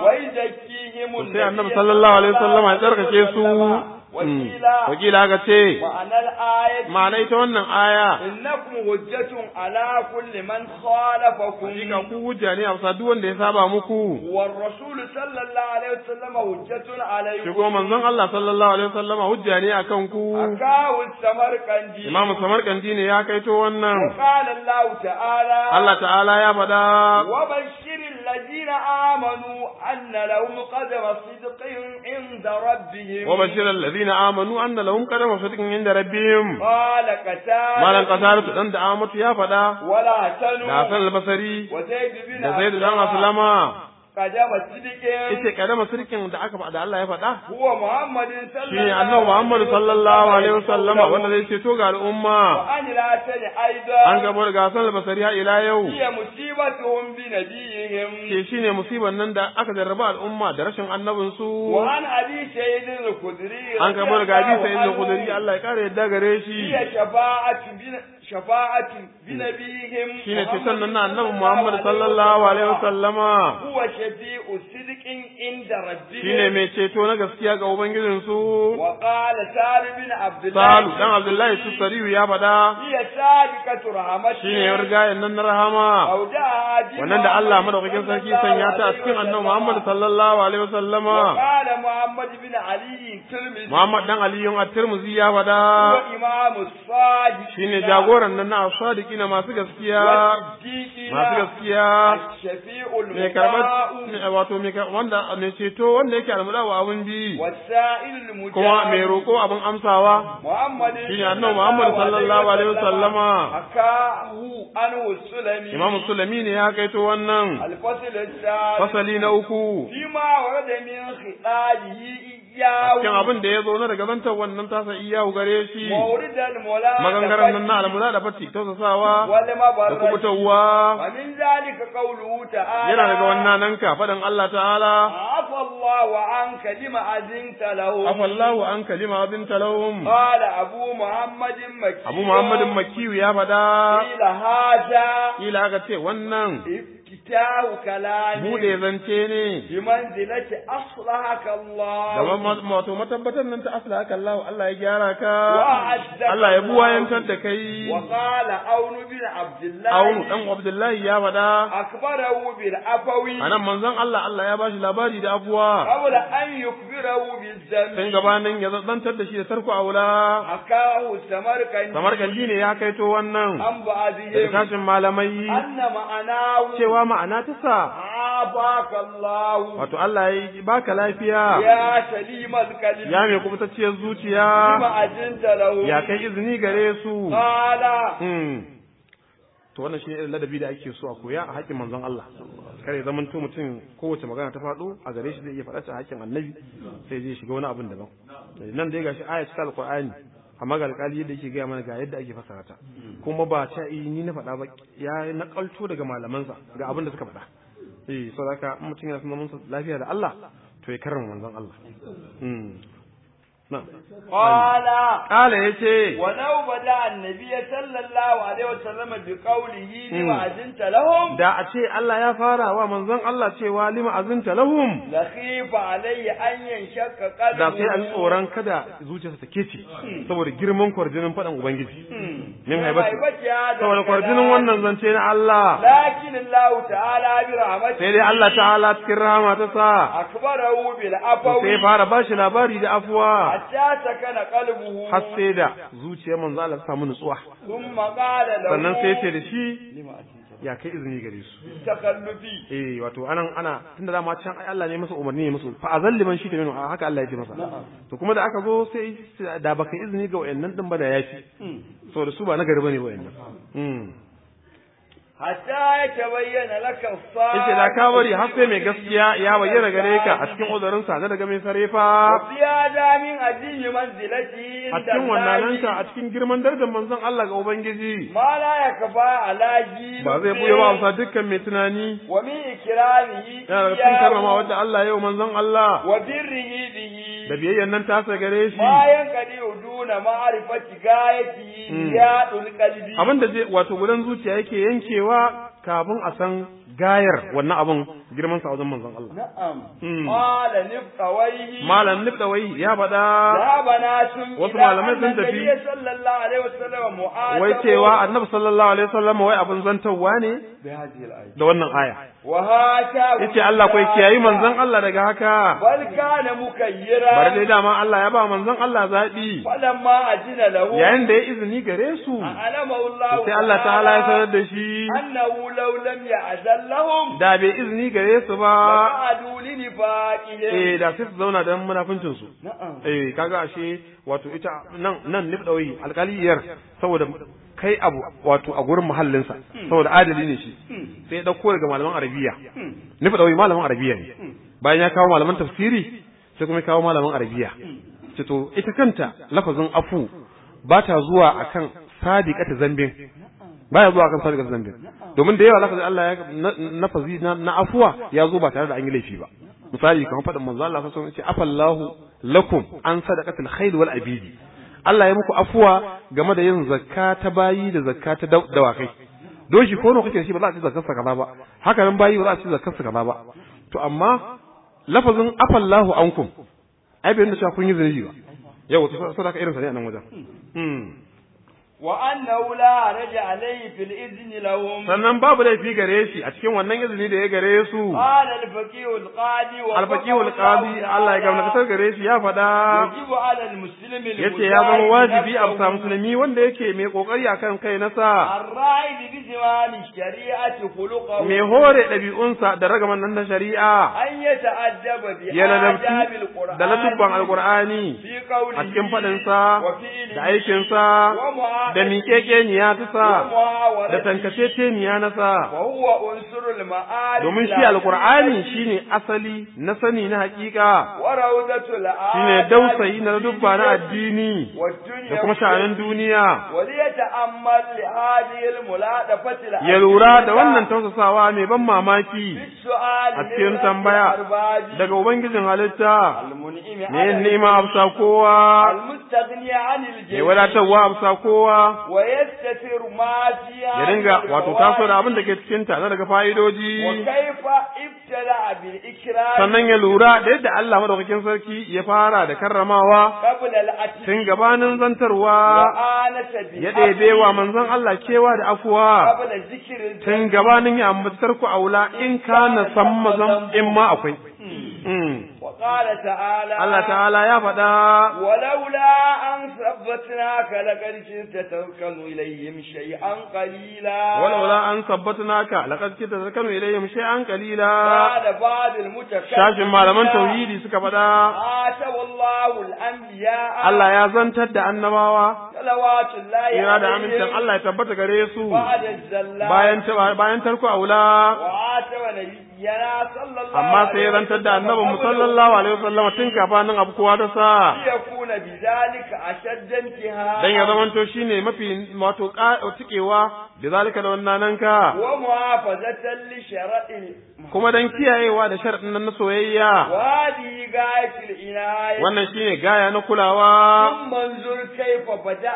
ويزكيهم to sai annabi sallallahu alaihi wasallama ya tsarkake su Mm. wakila aka ce معنى الآية ma'ana ita wannan aya إنكم حجة على كل من خالفكم hakika ku hujja ne a bisa duk wanda ya saba muku والرسول صلى الله عليه وسلم حجة shi عليكم kuma manzon Allah sallallahu alaihi wasallama hujja ne akan ku أكاه السمرقندي Imam Samarkandi ne ya kaito wannan وقال الله تعالى Allah ta'ala ya faɗa وبشر الذين آمنوا أن لهم قدم صدق عند ربهم وبشر الذين آمنوا أن لهم قدم صدق عند ربهم قال قتال malan kasaratu dan da Amatu ya faɗa ولا da حسن Hassan al-Basri وزيد بن da Zaid dan أسلم Aslama قدم صدق yace kadama sirkin da aka da Allah ya faɗa هو محمد صلى shi ne annabi Muhammad sallallahu alaihi wasallam wanda zai ceto ga al'umma وأن لا تني أيضا an gabo da Hassan al-Basri har ila yau هي مصيبتهم بنبيهم ke shine musibar nan da aka jarraba al'umma da rashin annabin su وعن أبي سيد الخدري an gabo da gabi sai da عنه kudari Allah ya kare yadda gare shi هي شفاعة بن شفاعة بنبيهم shine ceton nan na annabi Muhammad sallallahu alaihi wasallama هو شفيع صدق عند ربهم shine mai ceto na gaskiya ga ubangijin su وقال سالم بن عبد الله Salu dan Abdullahi Tusariyu ya faɗa هي سابقة رحمته shine ya rigayen nan na rahama أودعها بما wannan da Allah madaukakin sarki sanya ta a cikin annabi Muhammad sallallahu alaihi wasallama وقال محمد بن علي الترمذي Muhammad dan Aliyun at-Tirmidhi ya faɗa هو إمام الصادق shine jagoran nan na as-sadiqi na masu gaskiya masu gaskiya الشفيع mai karɓar المطاع wato mai kar- wanda mai ceto wanda yake almada wa abin bi والسائل المجاب kuma mai roƙo abin amsawa محمد shine annabi Muhammad sallallahu alaihi wasallama حكاه عنه السلمي Imam Sulami ne ya kaito wannan الفصل الثالث fasali na uku فيما ورد من خطابه إياه cikin abin da ya zo na daga zantar wannan tasa iyahu gare shi مورد المولى magangaran nan na almula da fati tausasawa da والمبرد kubutarwa ومن ذلك قوله تعالى yana daga wannan nan ka faɗin Allah ta'ala عفى الله عنك لما أذنت له afallahu an kalima abin talawum قال أبو محمد مكي Abu Muhammadin Makiyu ya faɗa قيل هذا kila aka ce wannan iftahu kalami bude zance ne bi manzilati aslahaka Allah da ma- wato matabbatar nan ta asla haka Allah Allah ya gyara ka Wa'addaka Allah ya Allah. buwayantar da kai wa qala aunu bin abdullah Aunu dan Abdullahi ya faɗa akbarahu bil afawi anan manzon Allah Allah ya bashi labari da abuwa qabla an yukbirahu bil tun zambi gabanin ya zantar da shi da tarko aula hakahu samarkandi samarkandi ne ya kaito wannan an da ba'dihim tashin malamai anna ma'anahu cewa ma'ana ta sa abaka Allah wato Allah ya baka lafiya ya salimal kalim ya mai kubutacciyar zuciya bima ajinta lahu ya kai izini gare su qala Hmm. to wannan shi ne irin ladabi da ake so a koya a haƙƙin manzon Allah kare zaman to mutum kowace magana ta faɗo a gare shi zai iya faɗa ta haƙƙin annabi sai zai shiga wani abin daban nan dai gashi ayat ta alqur'ani amma ga alƙali yadda yake gaya mana ga yadda ake fasara ta kuma ba ta yi ni na faɗa ba ya nakalto daga malamansa ga abin da suka faɗa eh saboda haka in mutum yana son zaman sa lafiya da Allah to ya karrama manzon Allah hmm na'am qala kala yace ولو بدا النبي صلى الله عليه وسلم بقوله لما أذنت لهم da a ce Allah ya fara wa manzon Allah cewa lima azinta lahum لخيف عليه أن ينشق قلبه da sai an tsoron kada zuciyarsa ta kece saboda girman kwarjinin faɗan ubangiji min haibati saboda kwarjinin wannan zance na Allah لكن الله تعالى برحمته sai dai Allah ta'ala cikin rahama ta sa أخبره to بالعفو sai fara bashi labari da afuwa حتى سكن قلبه har sai da zuciyar manzo Allah ta samu nutsuwa ثم قال له sannan sai ce da shi لما أذنت ya kai izini gare su تخلفي eh wato anan ana tunda dama can ai Allah ne masa umarni ne musu fa azal liman shi ta haka Allah ya ce masa to kuma da aka zo sai da baka izini ga wayannan din ba da yafi saboda su ba na gari bane wayannan mm حتى يتبين لك الصادق yace da ka bari har sai mai gaskiya ya bayyana gare ka a cikin uzurin sa na daga mai sarefa وفي هذا من عديم منزلتي a عند cikin wannan الله a cikin girman darajar manzon Allah ga ubangiji ما لا يكفى على جيل ba zai buya ba amsa dukkan mai tunani ومن إكرامه yana da cikin karrama wadda Allah yau manzon Allah وبره به da biyayyan nan tasa gare shi ما ينقضي دون معرفة غايته رياض القلب abin da zai wato gudan zuciya yake yankewa kafin a san gayar wannan abin girman sa a wajen manzon Allah نعم مم. قال نبقويه malam nibdawai ya faɗa ذهب ناس Wasu إلى malamai أن sun tafi. النبي صلى الله عليه وسلم معاتب wai cewa annabi sallallahu alaihi wasallam wai abin zantawa ne بهذه الآية da wannan aya وهاتاه yace Allah kai kiyayi manzon Allah daga haka بل كان مكيرا bari dai dama Allah ya ba manzon Allah zaɓi فلما أذن له yayin da ya izini gare su أعلمه الله sai Allah ta'ala ya sanar da shi أنه لو لم يأذن لهم da bai izini gare su ba لقعدوا لنفاقهم eh da sai su zauna dan munafincin su نعم eh kaga ashe wato ita nan nan nifdawai alƙaliyar saboda kai abu wato a gurin muhallinsa saboda adali ne shi sai ya dauko daga malaman arabiya nifdawai malaman arabiya ne bayan ya kawo malaman tafsiri sai kuma ya kawo malaman arabiya ce to ita kanta lafazin afu ba ta zuwa akan sadiqata zambin baya zuwa akan sadiqata zambin domin da yawa lafazin Allah ya na- nafazi na, na afuwa ya zo ba tare da an yi laifi ba misali kamar faɗin manzo Allah sallallahu alaihi wasallam ya ce afallahu lakum an sadaqatil khayl wal abidi Allah ya muku afuwa game da yin zakka ta bayi da zakka ta daw- dawakai doshi ko nawa kake da shi ba za a ci zakkar sa kaza ba haka nan bayi ba za a ci zakkar sa kaza ba to amma lafazin afallahu ankum ai bai nuna cewa kun yi zunubi ba yau to sai ka irin sa ne a nan wajen hmm وأنه لا حرج عليه في الإذن لهم sannan babu laifi gare shi a cikin wannan izini da ya gare su قال الفقيه القاضي alfaqihul qadi Allah ya gamna gare shi ya faɗa يجب على المسلم yace ya zama wajibi a bisa musulmi wanda yake mai kokari akan kai nasa الرائد بزمام الشريعة خلقه mai hore ɗabi'unsa da ragaman nan na shari'a أن يتأدب ya بآداب ladabtu القرآن da latubban alqur'ani في قوله a cikin faɗinsa وفعله da aikinsa ومعاملته da miƙeƙeniya ta sa da ومعاورته tankaceceniya na sa وهو عنصر المعارف domin shi العقلية alqur'ani shine asali na sani na haƙiƙa وروضة الآداب shine dausayi na dubba na addini والدنيا da kuma sha'anin duniya وليتأمل لهذه الملاطفة ya lura da wannan tausasawa mai ban mamaki بالسؤال a cikin tambaya daga ubangijin halitta المنعم ne على nema amsa kowa المستغني عن mai الجميع wadatarwa amsa kowa wa yastatir ma fiha ya dinga wato taso da abin da ke cikin ta na daga fa'idoji wa kaifa ibtada bil ikram sannan ya lura da yadda Allah madaukakin sarki ya fara da karramawa qabla al ati tun gabanin zantarwa wa anata bi ya ɗebe wa manzon Allah kewa da afuwa qabla zikri tun gabanin ya ambatar ku aula in kana san mazan in ma akwai Mm. wa qala ta'ala Allah ta'ala ya faɗa ولولا أن ثبتناك لقد كنت تركن إليهم شيئا قليلا ولولا an sabbatnaka laqad kita zakanu ilayhim shay'an qalila قال بعض المتكلمين shashin malaman tauhidi suka faɗa آتوا الله الأنبياء Allah ya zantar da annabawa صلوات الله kira da amincin عليهم Allah ya tabbata gare su بعد الزلات bayan ta- bayan tarko aula وآتوا نبينا صلى الله amma sai ya عليه zantar da وسلم annabin mu sallallahu alaihi wasallam tun kafanin abu kowa ta sa ليكون بذلك أشد انتهاء dan ya zamanto shine mafi wato ka- tikewa da zalika da wannan nan ka ومحافظة لشرع kuma dan kiyayewa da sharadin nan na soyayya وهذه غاية العناية wannan shine gaya na kulawa ثم انظر كيف بدأ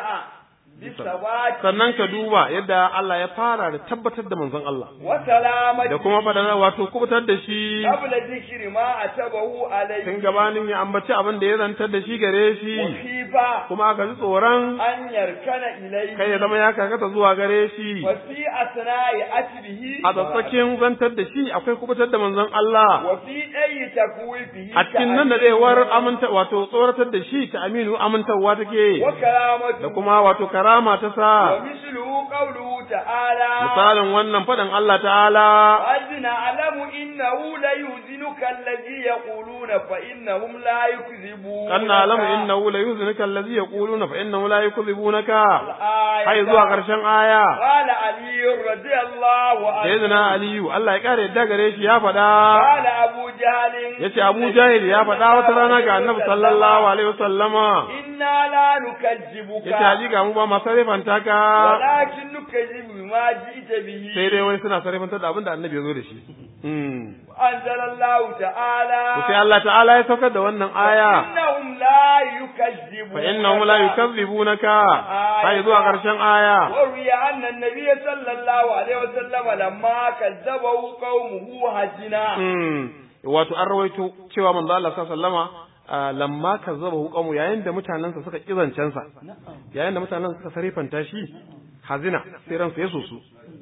بالثبات sannan ka duba yadda Allah ya fara da tabbatar da manzon Allah وسلامة da kuma fadana wato kubutar da shi قبل ذكر ما أتبه tun عليه gabanin ya ambaci abin da ya zantar da shi gare shi وخيفة kuma aka ji tsoron أن يركن kai ya إليه zama ya karkata zuwa gare shi وفي أثناء أتبه a tsatsakin zantar da shi akwai kubutar da manzon Allah وفي أي تكويفه a cikin nan da daiwar aminta wato tsoratar da shi ta aminu amintarwa take da وكرامته kuma wato karama ta sa ومثله قوله تعالى misalin wannan faɗin Allah ta'ala قد نعلم إنه ليحزنك الذي يقولون فإنهم لا يكذبون kan na'lamu innahu la yuznika allazi yaquluna fa innahu la yukذibunaka الآية hai zuwa ƙarshen aya قال علي رضي الله عنه sayyidina aliyu Allah ya kare yadda gare shi ya faɗa قال أبو جهل yace Abu Jahil ya faɗa wata rana ga Annabi sallallahu alaihi wasallama إنا لا نكذبك yace hakika mu ba ma sarifanta ka ولكن نكذب بما جئت به sai dai wai suna sarifanta da abin da Annabi ya zo da shi mm أنزل الله تعالى to sai Allah ta'ala ya saukar da wannan aya إنهم لا يكذبون fa innahum la yukazzibunaka hai zuwa ƙarshen aya وروي أن النبي صلى الله عليه وسلم لما كذبه قومه هجنا Mm. wato an rawaito cewa manzo Allah sallallahu alaihi wasallama ah, lamma kazzaba hukamu yayin da mutanensa suka kizancensa yayin da mutanensa suka sarifanta shi hazina sai ransa ya soso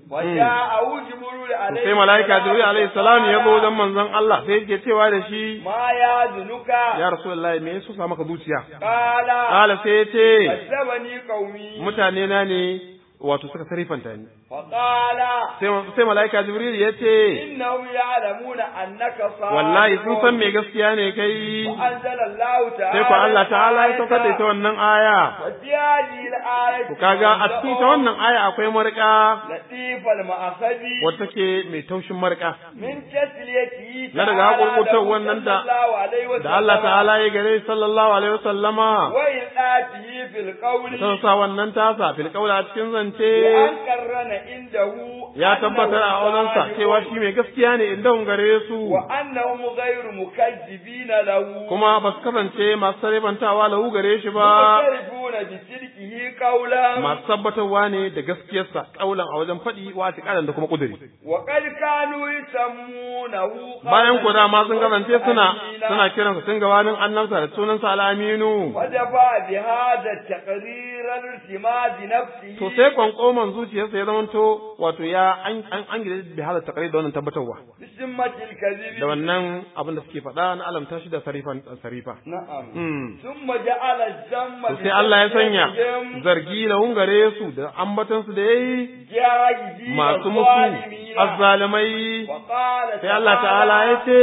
وجاءه جبريل عليه sai malaika jibril alaihi salam ya zo wajen manzon Allah sai yake cewa da shi ما يذنك ya rasulullahi me yasa sa maka zuciya قال kala sai ya ce كذبني قومي mutane na ne wato suka sarifanta ni فقال sai sai malaika jibril ya ce إنهم يعلمون أنك صادق wallahi sun san me gaskiya ne kai وأنزل الله تعالى sai ku Allah ta'ala ya saukar da ita wannan aya وفي هذه الآية ku kaga a cikin ta wannan aya akwai marka لطيف المأخذ wata take mai taushin marka من تسليته Na daga haƙurƙurtar wannan da- صلى الله عليه وسلم da Allah ta'ala ya gare sallallahu alaihi wasallama وإلقاته في القول ta sa wannan tasa fil qawla a cikin zance بأن قرن عنده ya tabbatar a wajensa cewa shi mai gaskiya ne inda gare su وأنهم غير مكذبين له kuma ba su kasance masu sarrafantawa lahu gare shi ba معترفون بصدقه قولا masu tabbatarwa ne da gaskiyarsa kaulan a wajen faɗi wa da kuma kuduri وقد كانوا يسمونه قبل bayan ku dama sun kasance suna الأمين. suna kiransa tun gabanin annabta da sunansa al'aminu ودفع بهذا التقرير الارتماد نفسه to sai kwankoman zuciyarsa ya zamanto wato ya an an an gida bi hada takari da wannan tabbatarwa بسمة الكذب da wannan abin da suke faɗa na alamta shi da sarifan sarifa نعم mm. ثم جعل الذم to sai Allah ya sanya بتسميتهم zargi da hungare su da ambatansu da yayi جاهزين masu musu الظالمين. azzalimai وقال sai Allah ta'ala ya ce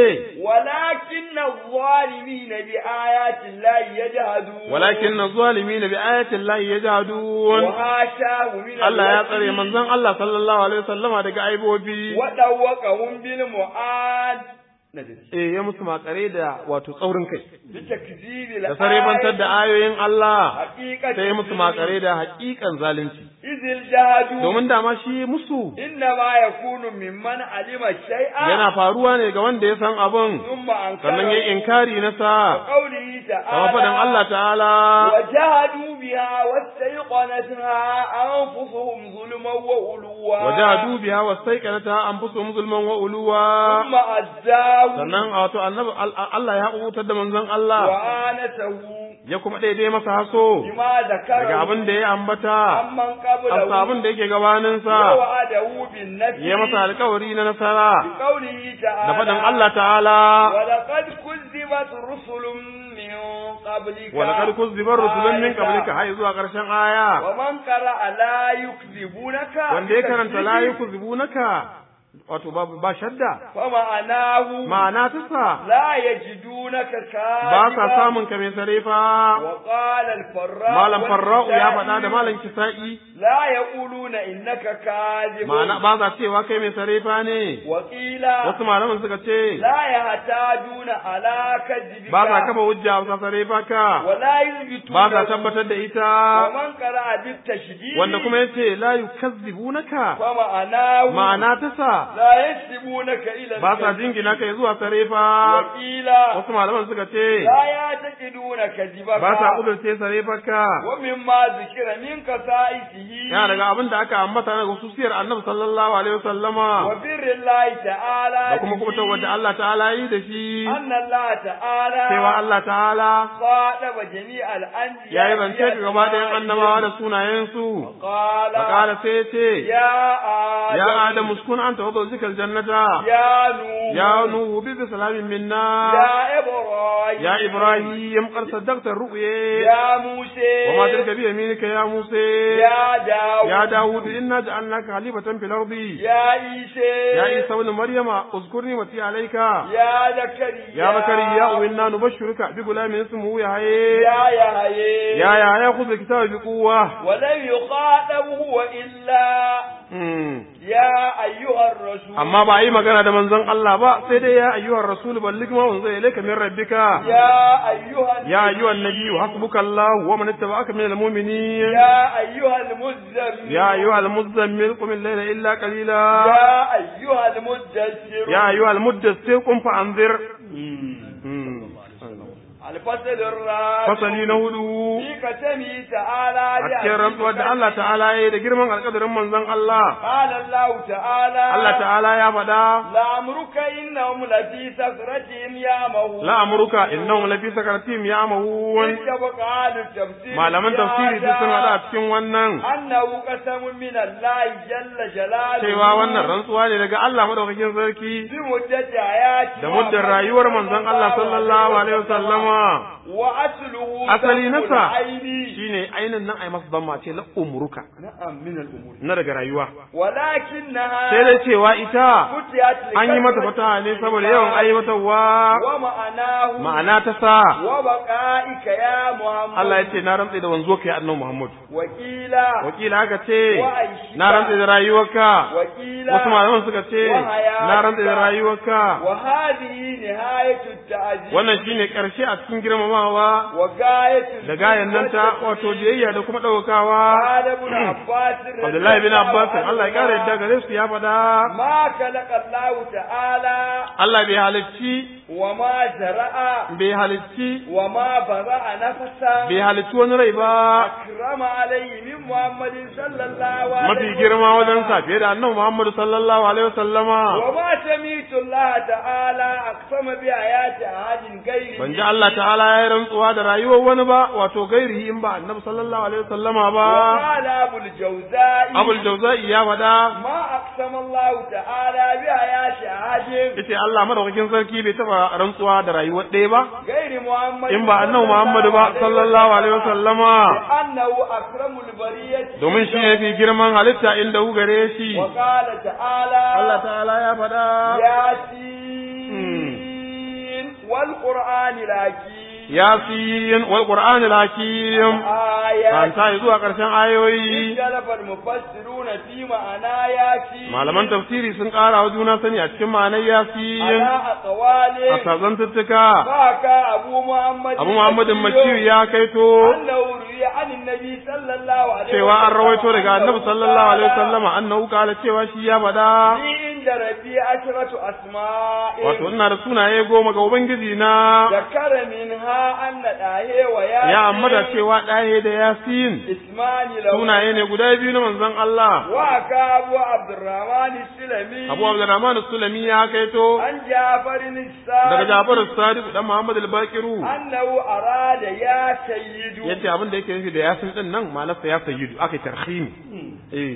ولكن الظالمين بآيات الله يجهدون walakin na zalimin bi ayatin lahi yajhadun وحاشاه من Allah ya tsare الوكيل manzon Allah sallallahu alaihi wasallama daga aibobi ودوقهم بالمعاد eh ya musu makare da wato tsaurin kai بتكذيب da sarebantar da ayoyin Allah حقيقة sai ya musu makare da haƙiƙan zalunci إذ الجهد domin dama shi musu إنما يكون ممن علم الشيء yana faruwa ne ga wanda ya san abin ثم أنكره sannan ya inkari na sa قوله kama faɗin تعالى Allah ta'ala وجهدوا بها واستيقنتها أنفسهم ظلما وعلوا wajahadu biha wastaiqanata anfusuhum zulman wa uluwa ثم أزاه sannan wato annabi Allah ya kubutar da manzon Allah وآنسه ya kuma daidai masa haso بما ذكره daga abin da ya ambata عمن قبله asa abin da yake gabaninsa ووعده بالنفي ya masa alkawari na nasara بقوله تعالى da faɗin Allah ta'ala ولقد كذبت رسل من قبلك wa laqad kuzziba rusulun min qablika hay zuwa ƙarshen aya ومن قرأ لا يكذبونك wanda ya karanta la yukzibunaka wato babu ba shadda فمعناه ma'ana ta sa لا يجدونك كاذبا ba sa samun ka mai sarefa وقال الفراء malam farra'u ya والكسائي faɗa da malam kisa'i لا يقولون إنك كاذب ma'ana ba za cewa kai mai sarefa ne وقيل wasu malaman suka ce لا يحتاجون على كذبك ba za kafa hujja ba sarefa ka ولا يثبتون ba za tabbatar da ita ومن قرأ بالتشديد wanda kuma yace la yukazzibunaka فمعناه ma'ana ta sa لا ينسبونك إلى ba sa الكذب. jingina kai zuwa sarefa وقيل wasu malaman suka ce لا يعتقدون كذبك ba sa kudurce sarefarka ومما ذكر من قصائده yana daga abin da aka ambata na hususiyar annabi sallallahu alaihi wasallama وبر الله تعالى da kuma kuma به wanda Allah ta'ala yi da shi أن الله تعالى cewa Allah ta'ala خاطب جميع الأنبياء ya yi zance ga gaba ɗayan annabawa da sunayensu قال fakala sai ya ce يا آدم ya adam uskun anta wa zawjika aljannata يا نوح ya nuhu bi salamin minna يا إبراهيم ya ibrahim qad saddaqta ru'ya يا موسى wa ma tilka bi yaminika ya musa يا داود ya dawud inna ja'alnaka khalifatan fil ardi يا عيسى يا عيسى ابن مريم اذكر نعمتي عليك يا زكريا يا زكريا وإنا نبشرك بغلام اسمه يحيى يا يحيى يا يحيى خذ الكتاب بقوة ولم يخاطب هو إلا مم. يا أيها الرسول amma ba a yi magana da manzon Allah ba sai dai ya ayyuhar rasul balligh ma unzila ilayka min rabbika يا أيها ya ayyuhan nabiyyu hasbuka Allah wa man ittaba'aka minal mu'minin يا أيها المزمل ya ayyuhal muzammil qum al-layla illa qalila يا أيها المدثر ya ayyuhal muddassir qum fa anzir الفصل الرابع fasali na hudu في كتمه تعالى a cikin rantsuwar da Allah ta'ala ya yi da girman alƙadarin manzon Allah قال الله تعالى Allah ta'ala ya faɗa لأمرك إنهم لفي سكرتهم يعمهون la'amuruka innahum lafi sakaratim ya'mahun اتفق أهل التفسير malaman في tafsiri هذا duk sun hada a cikin wannan أنه قسم من الله جل جلاله cewa wannan rantsuwa ne daga Allah madaukakin sarki بمدة حياته da muddin rayuwar manzon Allah sallallahu alaihi wasallama وأصله asali ذنب nasa العين shine ainin nan ai masa damma ce la umruka نعم من الأمور na daga rayuwa ولكنها sai dai cewa ita فتحت an yi mata fataha ne saboda yawan aiwatarwa ومعناه ma'ana ta sa وبقائك يا محمد Allah ya ce na rantse da wanzo kai annabi Muhammad وكيل wakila haka ce وعيشك na rantse da rayuwarka وكيل wasu malaman suka ce وحياتك na rantse da rayuwarka وهذه نهاية التعزيز wannan shine karshe a cikin girmamawa وغاية da gayan nan ta wato biyayya da kuma ɗaukawa قال ابن عباس رضي Abdullahi bin الله Abbas Allah ya kare عنهما، yadda gare su ya faɗa ما خلق الله تعالى Allah bai halicci وما زرع bai halicci وما برأ نفسا bai halicci wani rai ba أكرم عليه من محمد صلى الله عليه mafi girma wajen sa fiye da annabi Muhammad sallallahu alaihi wasallama وما سميت الله تعالى أقسم بآيات أحد غيره ban ji Allah ta'ala ya yi rantsuwa da rayuwar wani ba wato gairihi in ba annabi sallallahu alaihi wasallama ba وقال أبو الجوزاء Abul Jawza'i ya faɗa ما أقسم الله تعالى بآيات أحد yace Allah madaukakin sarki bai taba rantsuwa da rayuwar ɗaya ba غير محمد in ba annabi Muhammad ba sallallahu alaihi wasallama لأنه أكرم البرية domin shi ne fi girman halitta inda hu gare shi وقال تعالى Allah ta'ala ya faɗa ياسين والقرآن الحكيم yasin wal qur'anil hakim آيات kanta zuwa ƙarshen ayoyi اختلف المفسرون في معنى ياسين malaman tafsiri sun ƙara wa juna sani a cikin ma'anar yasin على a أقوال sazantuttuka فاكا أبو محمد abu muhammadin makiyu ya kaito أنه روي عن النبي صلى الله عليه cewa an rawaito daga annabi أنه sallallahu alaihi قال wasallama annahu kala cewa shi ya faɗa في inda rabbi ashratu asma'in wato ina da sunaye goma ga ubangiji na ذكر منها أن داهي وياسين ya amma da cewa ɗahe da yasin اسمان له sunaye ne guda biyu na manzon Allah وكا أبو عبد الرحمن السلمي Abu Abdurrahman Sulami ya kaito عن جعفر daga السادس Jafar Sadiq dan Muhammad al-Baqiru أنه أراد يا سيد yace abin da yake nufi da yasin din nan ma'anarsa ya sayyidu aka yi tarhimi eh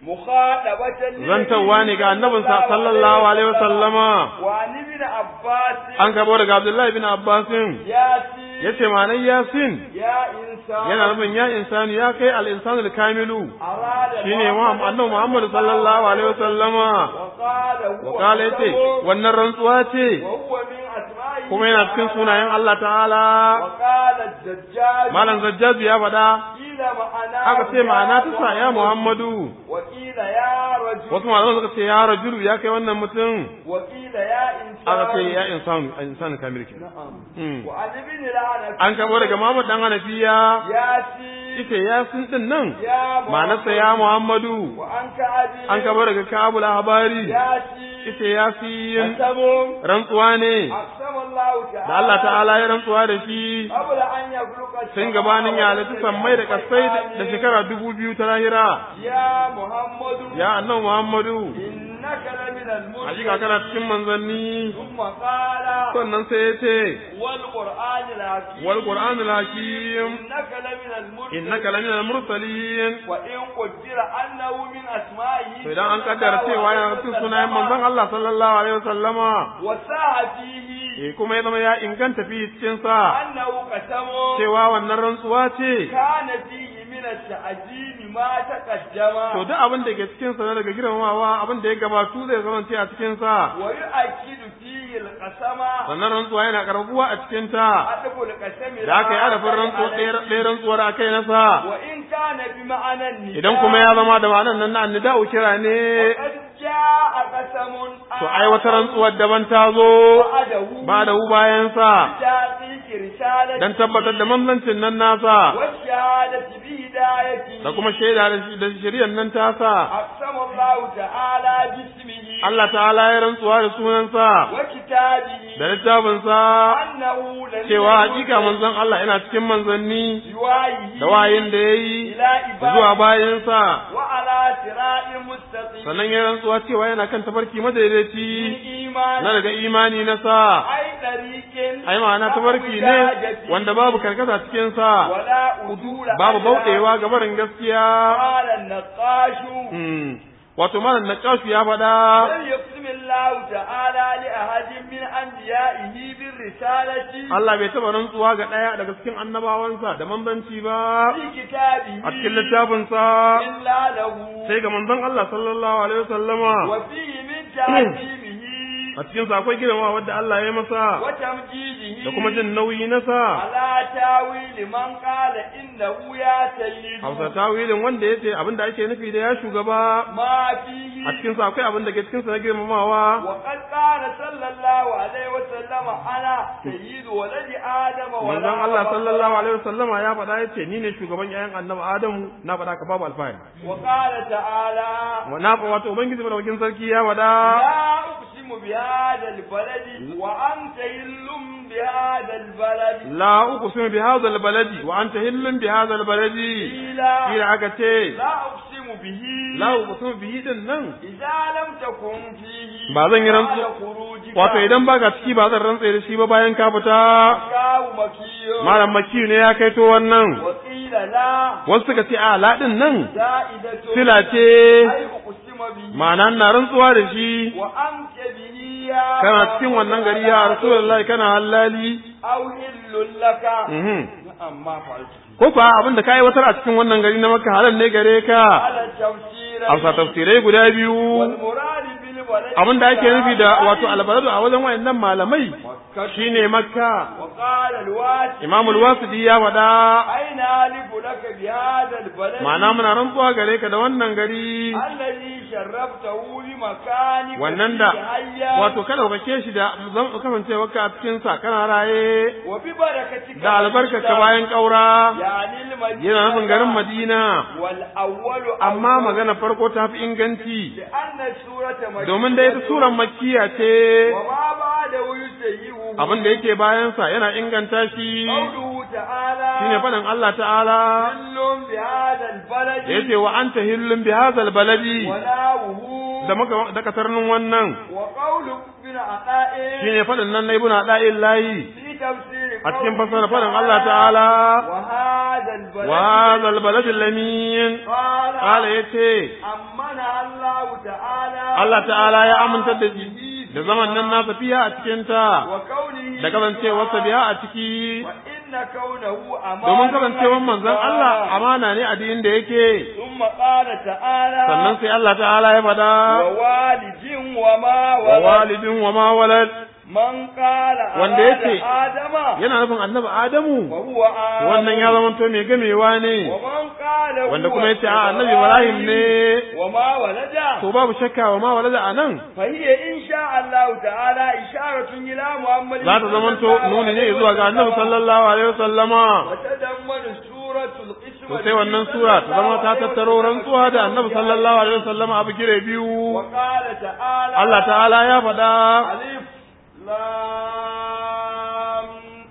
مخاطبة zantawa ne ga annabinsa sallallahu alaihi wasallama وعن ابن عباس an kabo daga Abdullahi bin Abbasin ياسين yace ma'anar yasin يا إنسان yana nufin ya insani ya kai al-insanul kamilu أراد shine Muhammad annabi Muhammad sallallahu alaihi wasallama وقال هو wa kala yace قسم wannan rantsuwa ce وهو من أسمائه kuma yana cikin sunayen Allah ta'ala وقال الدجاج malam zajjazu ya faɗa قيل معناه aka ce ma'ana ta sa ya Muhammadu وقيل يا رجل wasu malaman suka ce ya rajulu ya kai wannan mutum وقيل يا إنسان aka ce ya insanu insanu kamil ke نعم Hmm. وعن ابن العنب an kabo daga Muhammad dan Hanafiya ياسين ita yasin din nan يا ma'anarsa ya Muhammadu وعن كعب an kabo daga Kabul Habari ياسين ita yasin قسم rantsuwa ne أقسم الله تعالى da Allah ta'ala ya rantsuwa da shi قبل أن يخلق sun gabanin ya halitta sammai da kasai da shekara dubu biyu ta lahira يا محمد ya annabi Muhammadu إنك لمن المرسلين hakika kana cikin manzanni ثم قال sannan sai ya ce والقرآن الحكيم wal qur'anul hakim إنك لمن المرسلين innaka laminal mursalin وإن قدر أنه من أسمائه to idan an kaddara cewa yana cikin sunayen manzon Allah sallallahu alaihi wasallama وساء فيه eh kuma ya zama ya inganta fi cikin sa أنه قسم cewa wannan rantsuwa ce كان فيه من التعجيل ما تقدم to duk abin da ke cikin sa na daga girmamawa abin da ya gabatu zai zama a cikin sa ويؤكد فيه القسم sannan rantsuwa yana karbuwa a cikin ta أدب القسم da aka yi adafin rantsuwa ɗaya rantsuwar a kai na sa وإن كان بمعنى النداء idan kuma ya zama da ma'anar nan na annida'u kira ne وقد جاء قسم to ai wata rantsuwar daban ta zo بعده ba da hu bayan sa تحقيق رسالة dan tabbatar da manzancin nan nasa والشهادة بهدايته da kuma shaida da shi- da shari'ar nan ta sa أقسم الله تعالى باسمه Allah ta'ala ya rantsuwa da sunansa وكتابه da littafinsa أنه لم cewa hakika manzon Allah yana cikin manzanni بوحيه da wayin da ya yi إلى zuwa عباده bayansa وعلى صراط مستقيم sannan ya rantsuwa cewa yana kan tafarki madaidaici بالإيمان na daga imani na sa أي طريق ai ma'ana tafarki ne wanda babu karkata cikin sa ولا أدول babu bauɗewa ga barin gaskiya قال النقاش Hmm. wato malam naqash ya faɗa لم يقسم الله تعالى لأحد من أنبيائه بالرسالة Allah bai taɓa rantsuwa ga ɗaya daga cikin annabawansa da manzanci ba في كتابه a cikin littafinsa إلا له sai ga manzon Allah sallallahu alaihi wasallama وفيه من تعظيمه a cikin sa akwai girma wadda Allah ya masa وتمجيده da kuma jin nauyi na sa على تاويل من قال إنه يا سيد Hausa tawilin wanda ya ce abin da ake nufi da ya shugaba ما فيه a cikin sa akwai abin da ke cikin sa na girmamawa وقد قال صلى الله عليه وسلم أنا سيد ولد آدم ولا manzon Allah فخر. sallallahu alaihi wasallama ya faɗa ya ce ni ne shugaban ƴaƴan annabi Adamu na faɗa ka babu alfahari وقال تعالى na wato ubangiji madaukakin sarki ya faɗa لا أقسم بهذا البلد وأنت هل بهذا البلد la uqsimu bi hadha albaladi wa anta hillun bi hadha albaladi قيل kira aka ce لا أقسم به la uqsimu bihi din nan إذا لم تكن فيه Ba zan yi rantsu- بعد خروجك wato idan baka ciki ba zan rantse da shi ba bayan ka fita كاو مكي malam makiyu ne ya kaito wannan وقيل لا wasu suka ce a la din nan زائدة sila ce أي أقسم به ma'ana na rantsuwa da shi وأنت به يا kana cikin wannan gari ya rasulullahi kana hallali أو هل لك mhm نعم ما فعلت ko fa abin da kai watar a cikin wannan gari na makka halal ne gare ka على التفسير amsa tafsirai guda biyu والمراد بالولد abin da ake nufi da wato albaladu a wajen wayannan malamai shine makka وقال الواسع imamul wasidi ya faɗa أين ألف لك بهذا البلد البلد ma'ana muna rantsuwa gare ka da wannan gari الذي شرفته بمكانك wannan da فيه حيا wato kada ka ke shi da zan kasancewa ka a cikin sa kana raye وببركتك da albarka ka bayan kaura يعني المدينة yana nufin garin Madina والأول amma أول magana farko ta fi inganci لأن السورة مكية domin da ita suran makkiya ce وما بعده يسيئه abin da yake bayansa yana inganta shi قوله تعالى shine faɗin Allah ta'ala كل بهذا البلد da yace wa anta hillun bi hadzal baladi وناوه da muka da kasarnin wannan وقول ابن عطاء shine faɗin nan na ibnu ada'illahi في تفسير a cikin قوله fasara faɗin Allah ta'ala وهذا البلد wa hadzal baladi lamin قال qala yace أمنها الله تعالى Allah ta'ala ya amintar da shi da zaman nan nasa fiya a cikin ta وكونه da kasancewarsa biya a ciki وإن كونه أمانة domin kasancewar manzon Allah amana ne a dinin da yake ثم قال تعالى sannan sai Allah ta'ala ya faɗa ووالد وما wa ولد walidin wa ma walad من قال Wanda أراد yace آدم yana nufin annabi Adamu وهو آدم wannan ya zama to mai gamewa ne ومن قال wanda هو kuma yace a annabi Ibrahim ne وما ولد to babu shakka wa ma walada anan فهي إن شاء الله تعالى إشارة إلى محمد za ta zama to nuni ne zuwa ga annabi sallallahu alaihi wasallama وتضمن سورة القسمة to sai wannan sura ta zama ta tattaro rantsuwa da annabi sallallahu alaihi wasallama abu gire biyu وقال تعالى Allah ta'ala ya faɗa ألف لام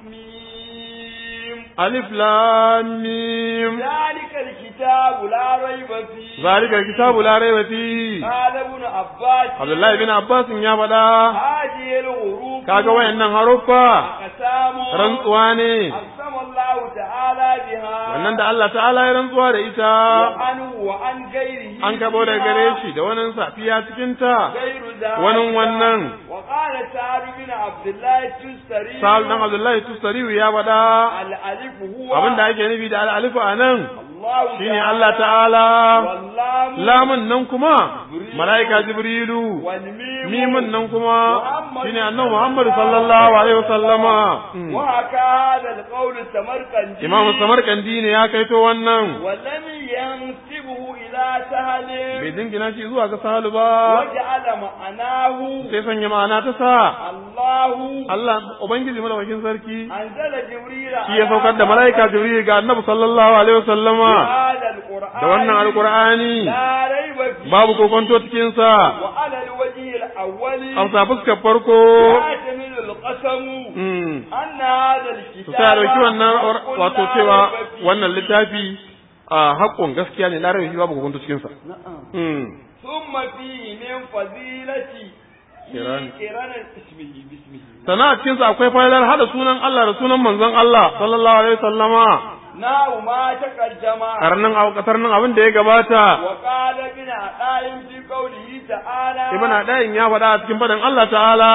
ميم alif lam mim ذلك الكتاب لا ريب فيه zalika alkitabu la raiba fihi قال ابن عباس Abdullahi bin Abbas ya faɗa هذه الغروب kaga wayannan haruffa أقسام rantsuwa ne أقسم الله تعالى بها wannan da Allah ta'ala ya rantsuwa da ita وعنه وعن غيره an kabo daga gare shi da wannan safiya cikin ta غير ذلك wani wannan وقال سعد بن عبد الله التستري sa'al dan Abdullahi Tustariyu ya faɗa الألف هو abin da ake nufi da al'alifu a nan الله shine Allah ta'ala واللام lamun nan kuma mala'ika Jibrilu والميم mimin nan kuma shine annabi Muhammad sallallahu alaihi wasallama وهكا هذا القول السمرقندي Imam Samarkandi ne ya kaito wannan ولم ينسبه إلى سهل bai dingina shi zuwa ga sahalu ba وجعل معناه sai sanya ma'ana ta sa الله Allah ubangiji madaukakin sarki أنزل جبريل shi ya saukar da mala'ika Jibril ga annabi sallallahu alaihi wasallama هذا القرآن da wannan alqur'ani لا ريب فيه babu kokonto cikin sa وعلى الوجه الأول amsa fuskar farko يحتمل القسم mm أن هذا to الكتاب sai a dauki wannan حق wato لا cewa ريب فيه. wannan littafi a haƙƙon gaskiya ne larabi babu kokonto cikin sa نعم. mm ثم فيه من فضيلة قران- قران اسمه باسمه sana a cikin sa akwai fa'idar hada sunan Allah da sunan manzon Allah sallallahu alaihi wasallama ناو ما تقدم karnan a kasarnin abin da ya gabata وقال ابن عطاء في قوله تعالى ibn adayin ya faɗa a cikin faɗin Allah ta'ala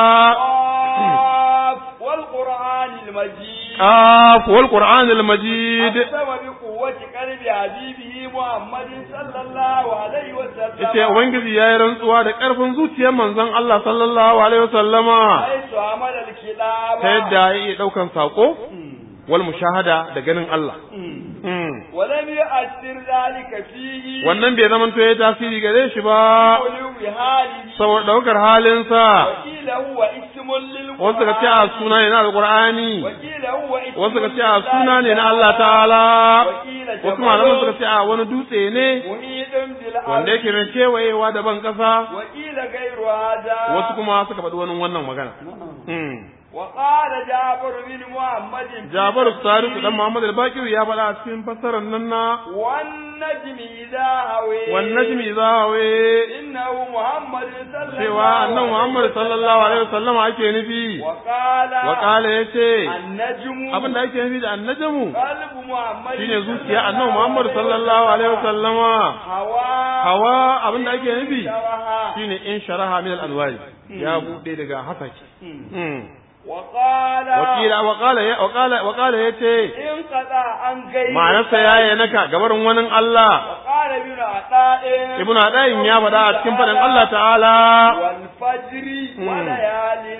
قاف والقرآن المجيد qaf wal qur'anil majid أقسم بقوة قلب حبيبه محمد صلى الله عليه وسلم yace ubangiji yayi rantsuwa da ƙarfin zuciyar manzon Allah sallallahu alaihi wasallama حيث عمل الكتاب ta yadda ya iya ɗaukan saƙo wal mushahada da ganin Allah Mm. ولم يؤثر ذلك فيه wannan bai zama to ya tasiri gare shi ba علو حاله saboda ɗaukar halinsa وقيل هو اسم للقرآن wasu ka ce a suna ne na alƙur'ani وقيل هو اسم wasu ka ce a suna ne na Allah ta'ala وقيل wasu malaman suka ce a wani dutse ne محيط بالأرض wanda yake mai kewayewa da ban ƙasa وقيل غير هذا wasu kuma suka faɗi wani wannan magana Mm. وقال جابر بن محمد في Jabar Sadiq تفسيره dan Muhammad al-Baqir ya faɗa a cikin fassarar nan na والنجم إذا هوي wan najmi zawe إنه محمد صلى الله cewa annabi Muhammad sallallahu alaihi wasallam ake nufi وقال wa qala yace النجم abin da ake nufi da annajmu قلب محمد shine zuciya annabi Muhammad sallallahu alaihi wasallama هوا hawa abin da ake nufi شرها shine in sharaha min al-alwari ya bude daga hasaki Mm. وقال wakila wakala ya wakala wakala yace انقطع عن غير ma'anarsa yayi naka gabarin wani Allah وقال ابن عطاء ibnu adayin ya faɗa a cikin faɗin Allah ta'ala والفجر مم. وليال عشر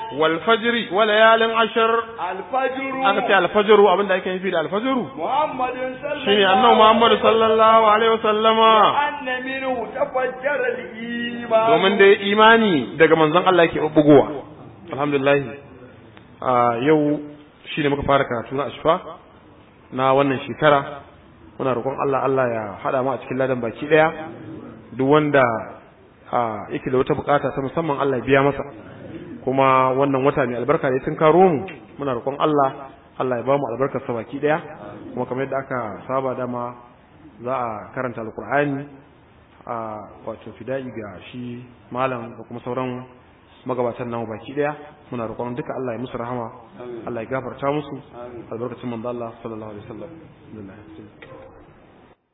wal fajri wa layalin ashar الفجر aka ce al fajru abinda ake nufi da al fajru محمد صلى shine annabi Muhammad sallallahu alaihi wasallama أن منه تفجر الإيمان domin dai imani daga manzon Allah yake bugowa alhamdulillah a yau shine muka fara karatu na ashfa na wannan shekara muna roƙon Allah Allah ya hada mu a cikin ladan baki daya duk wanda a yake da wata bukata ta musamman Allah ya biya masa kuma wannan wata mai albarka ne tun karo mu muna roƙon Allah Allah ya ba mu albarkar sa baki daya kuma kamar yadda aka saba dama za a karanta alkur'ani a wato fida'i ga shi malam da kuma sauran magabatan namu baki daya muna roƙon duka Allah ya musu rahama Allah ya gafarta musu albarkacin manzo Allah sallallahu alaihi wasallam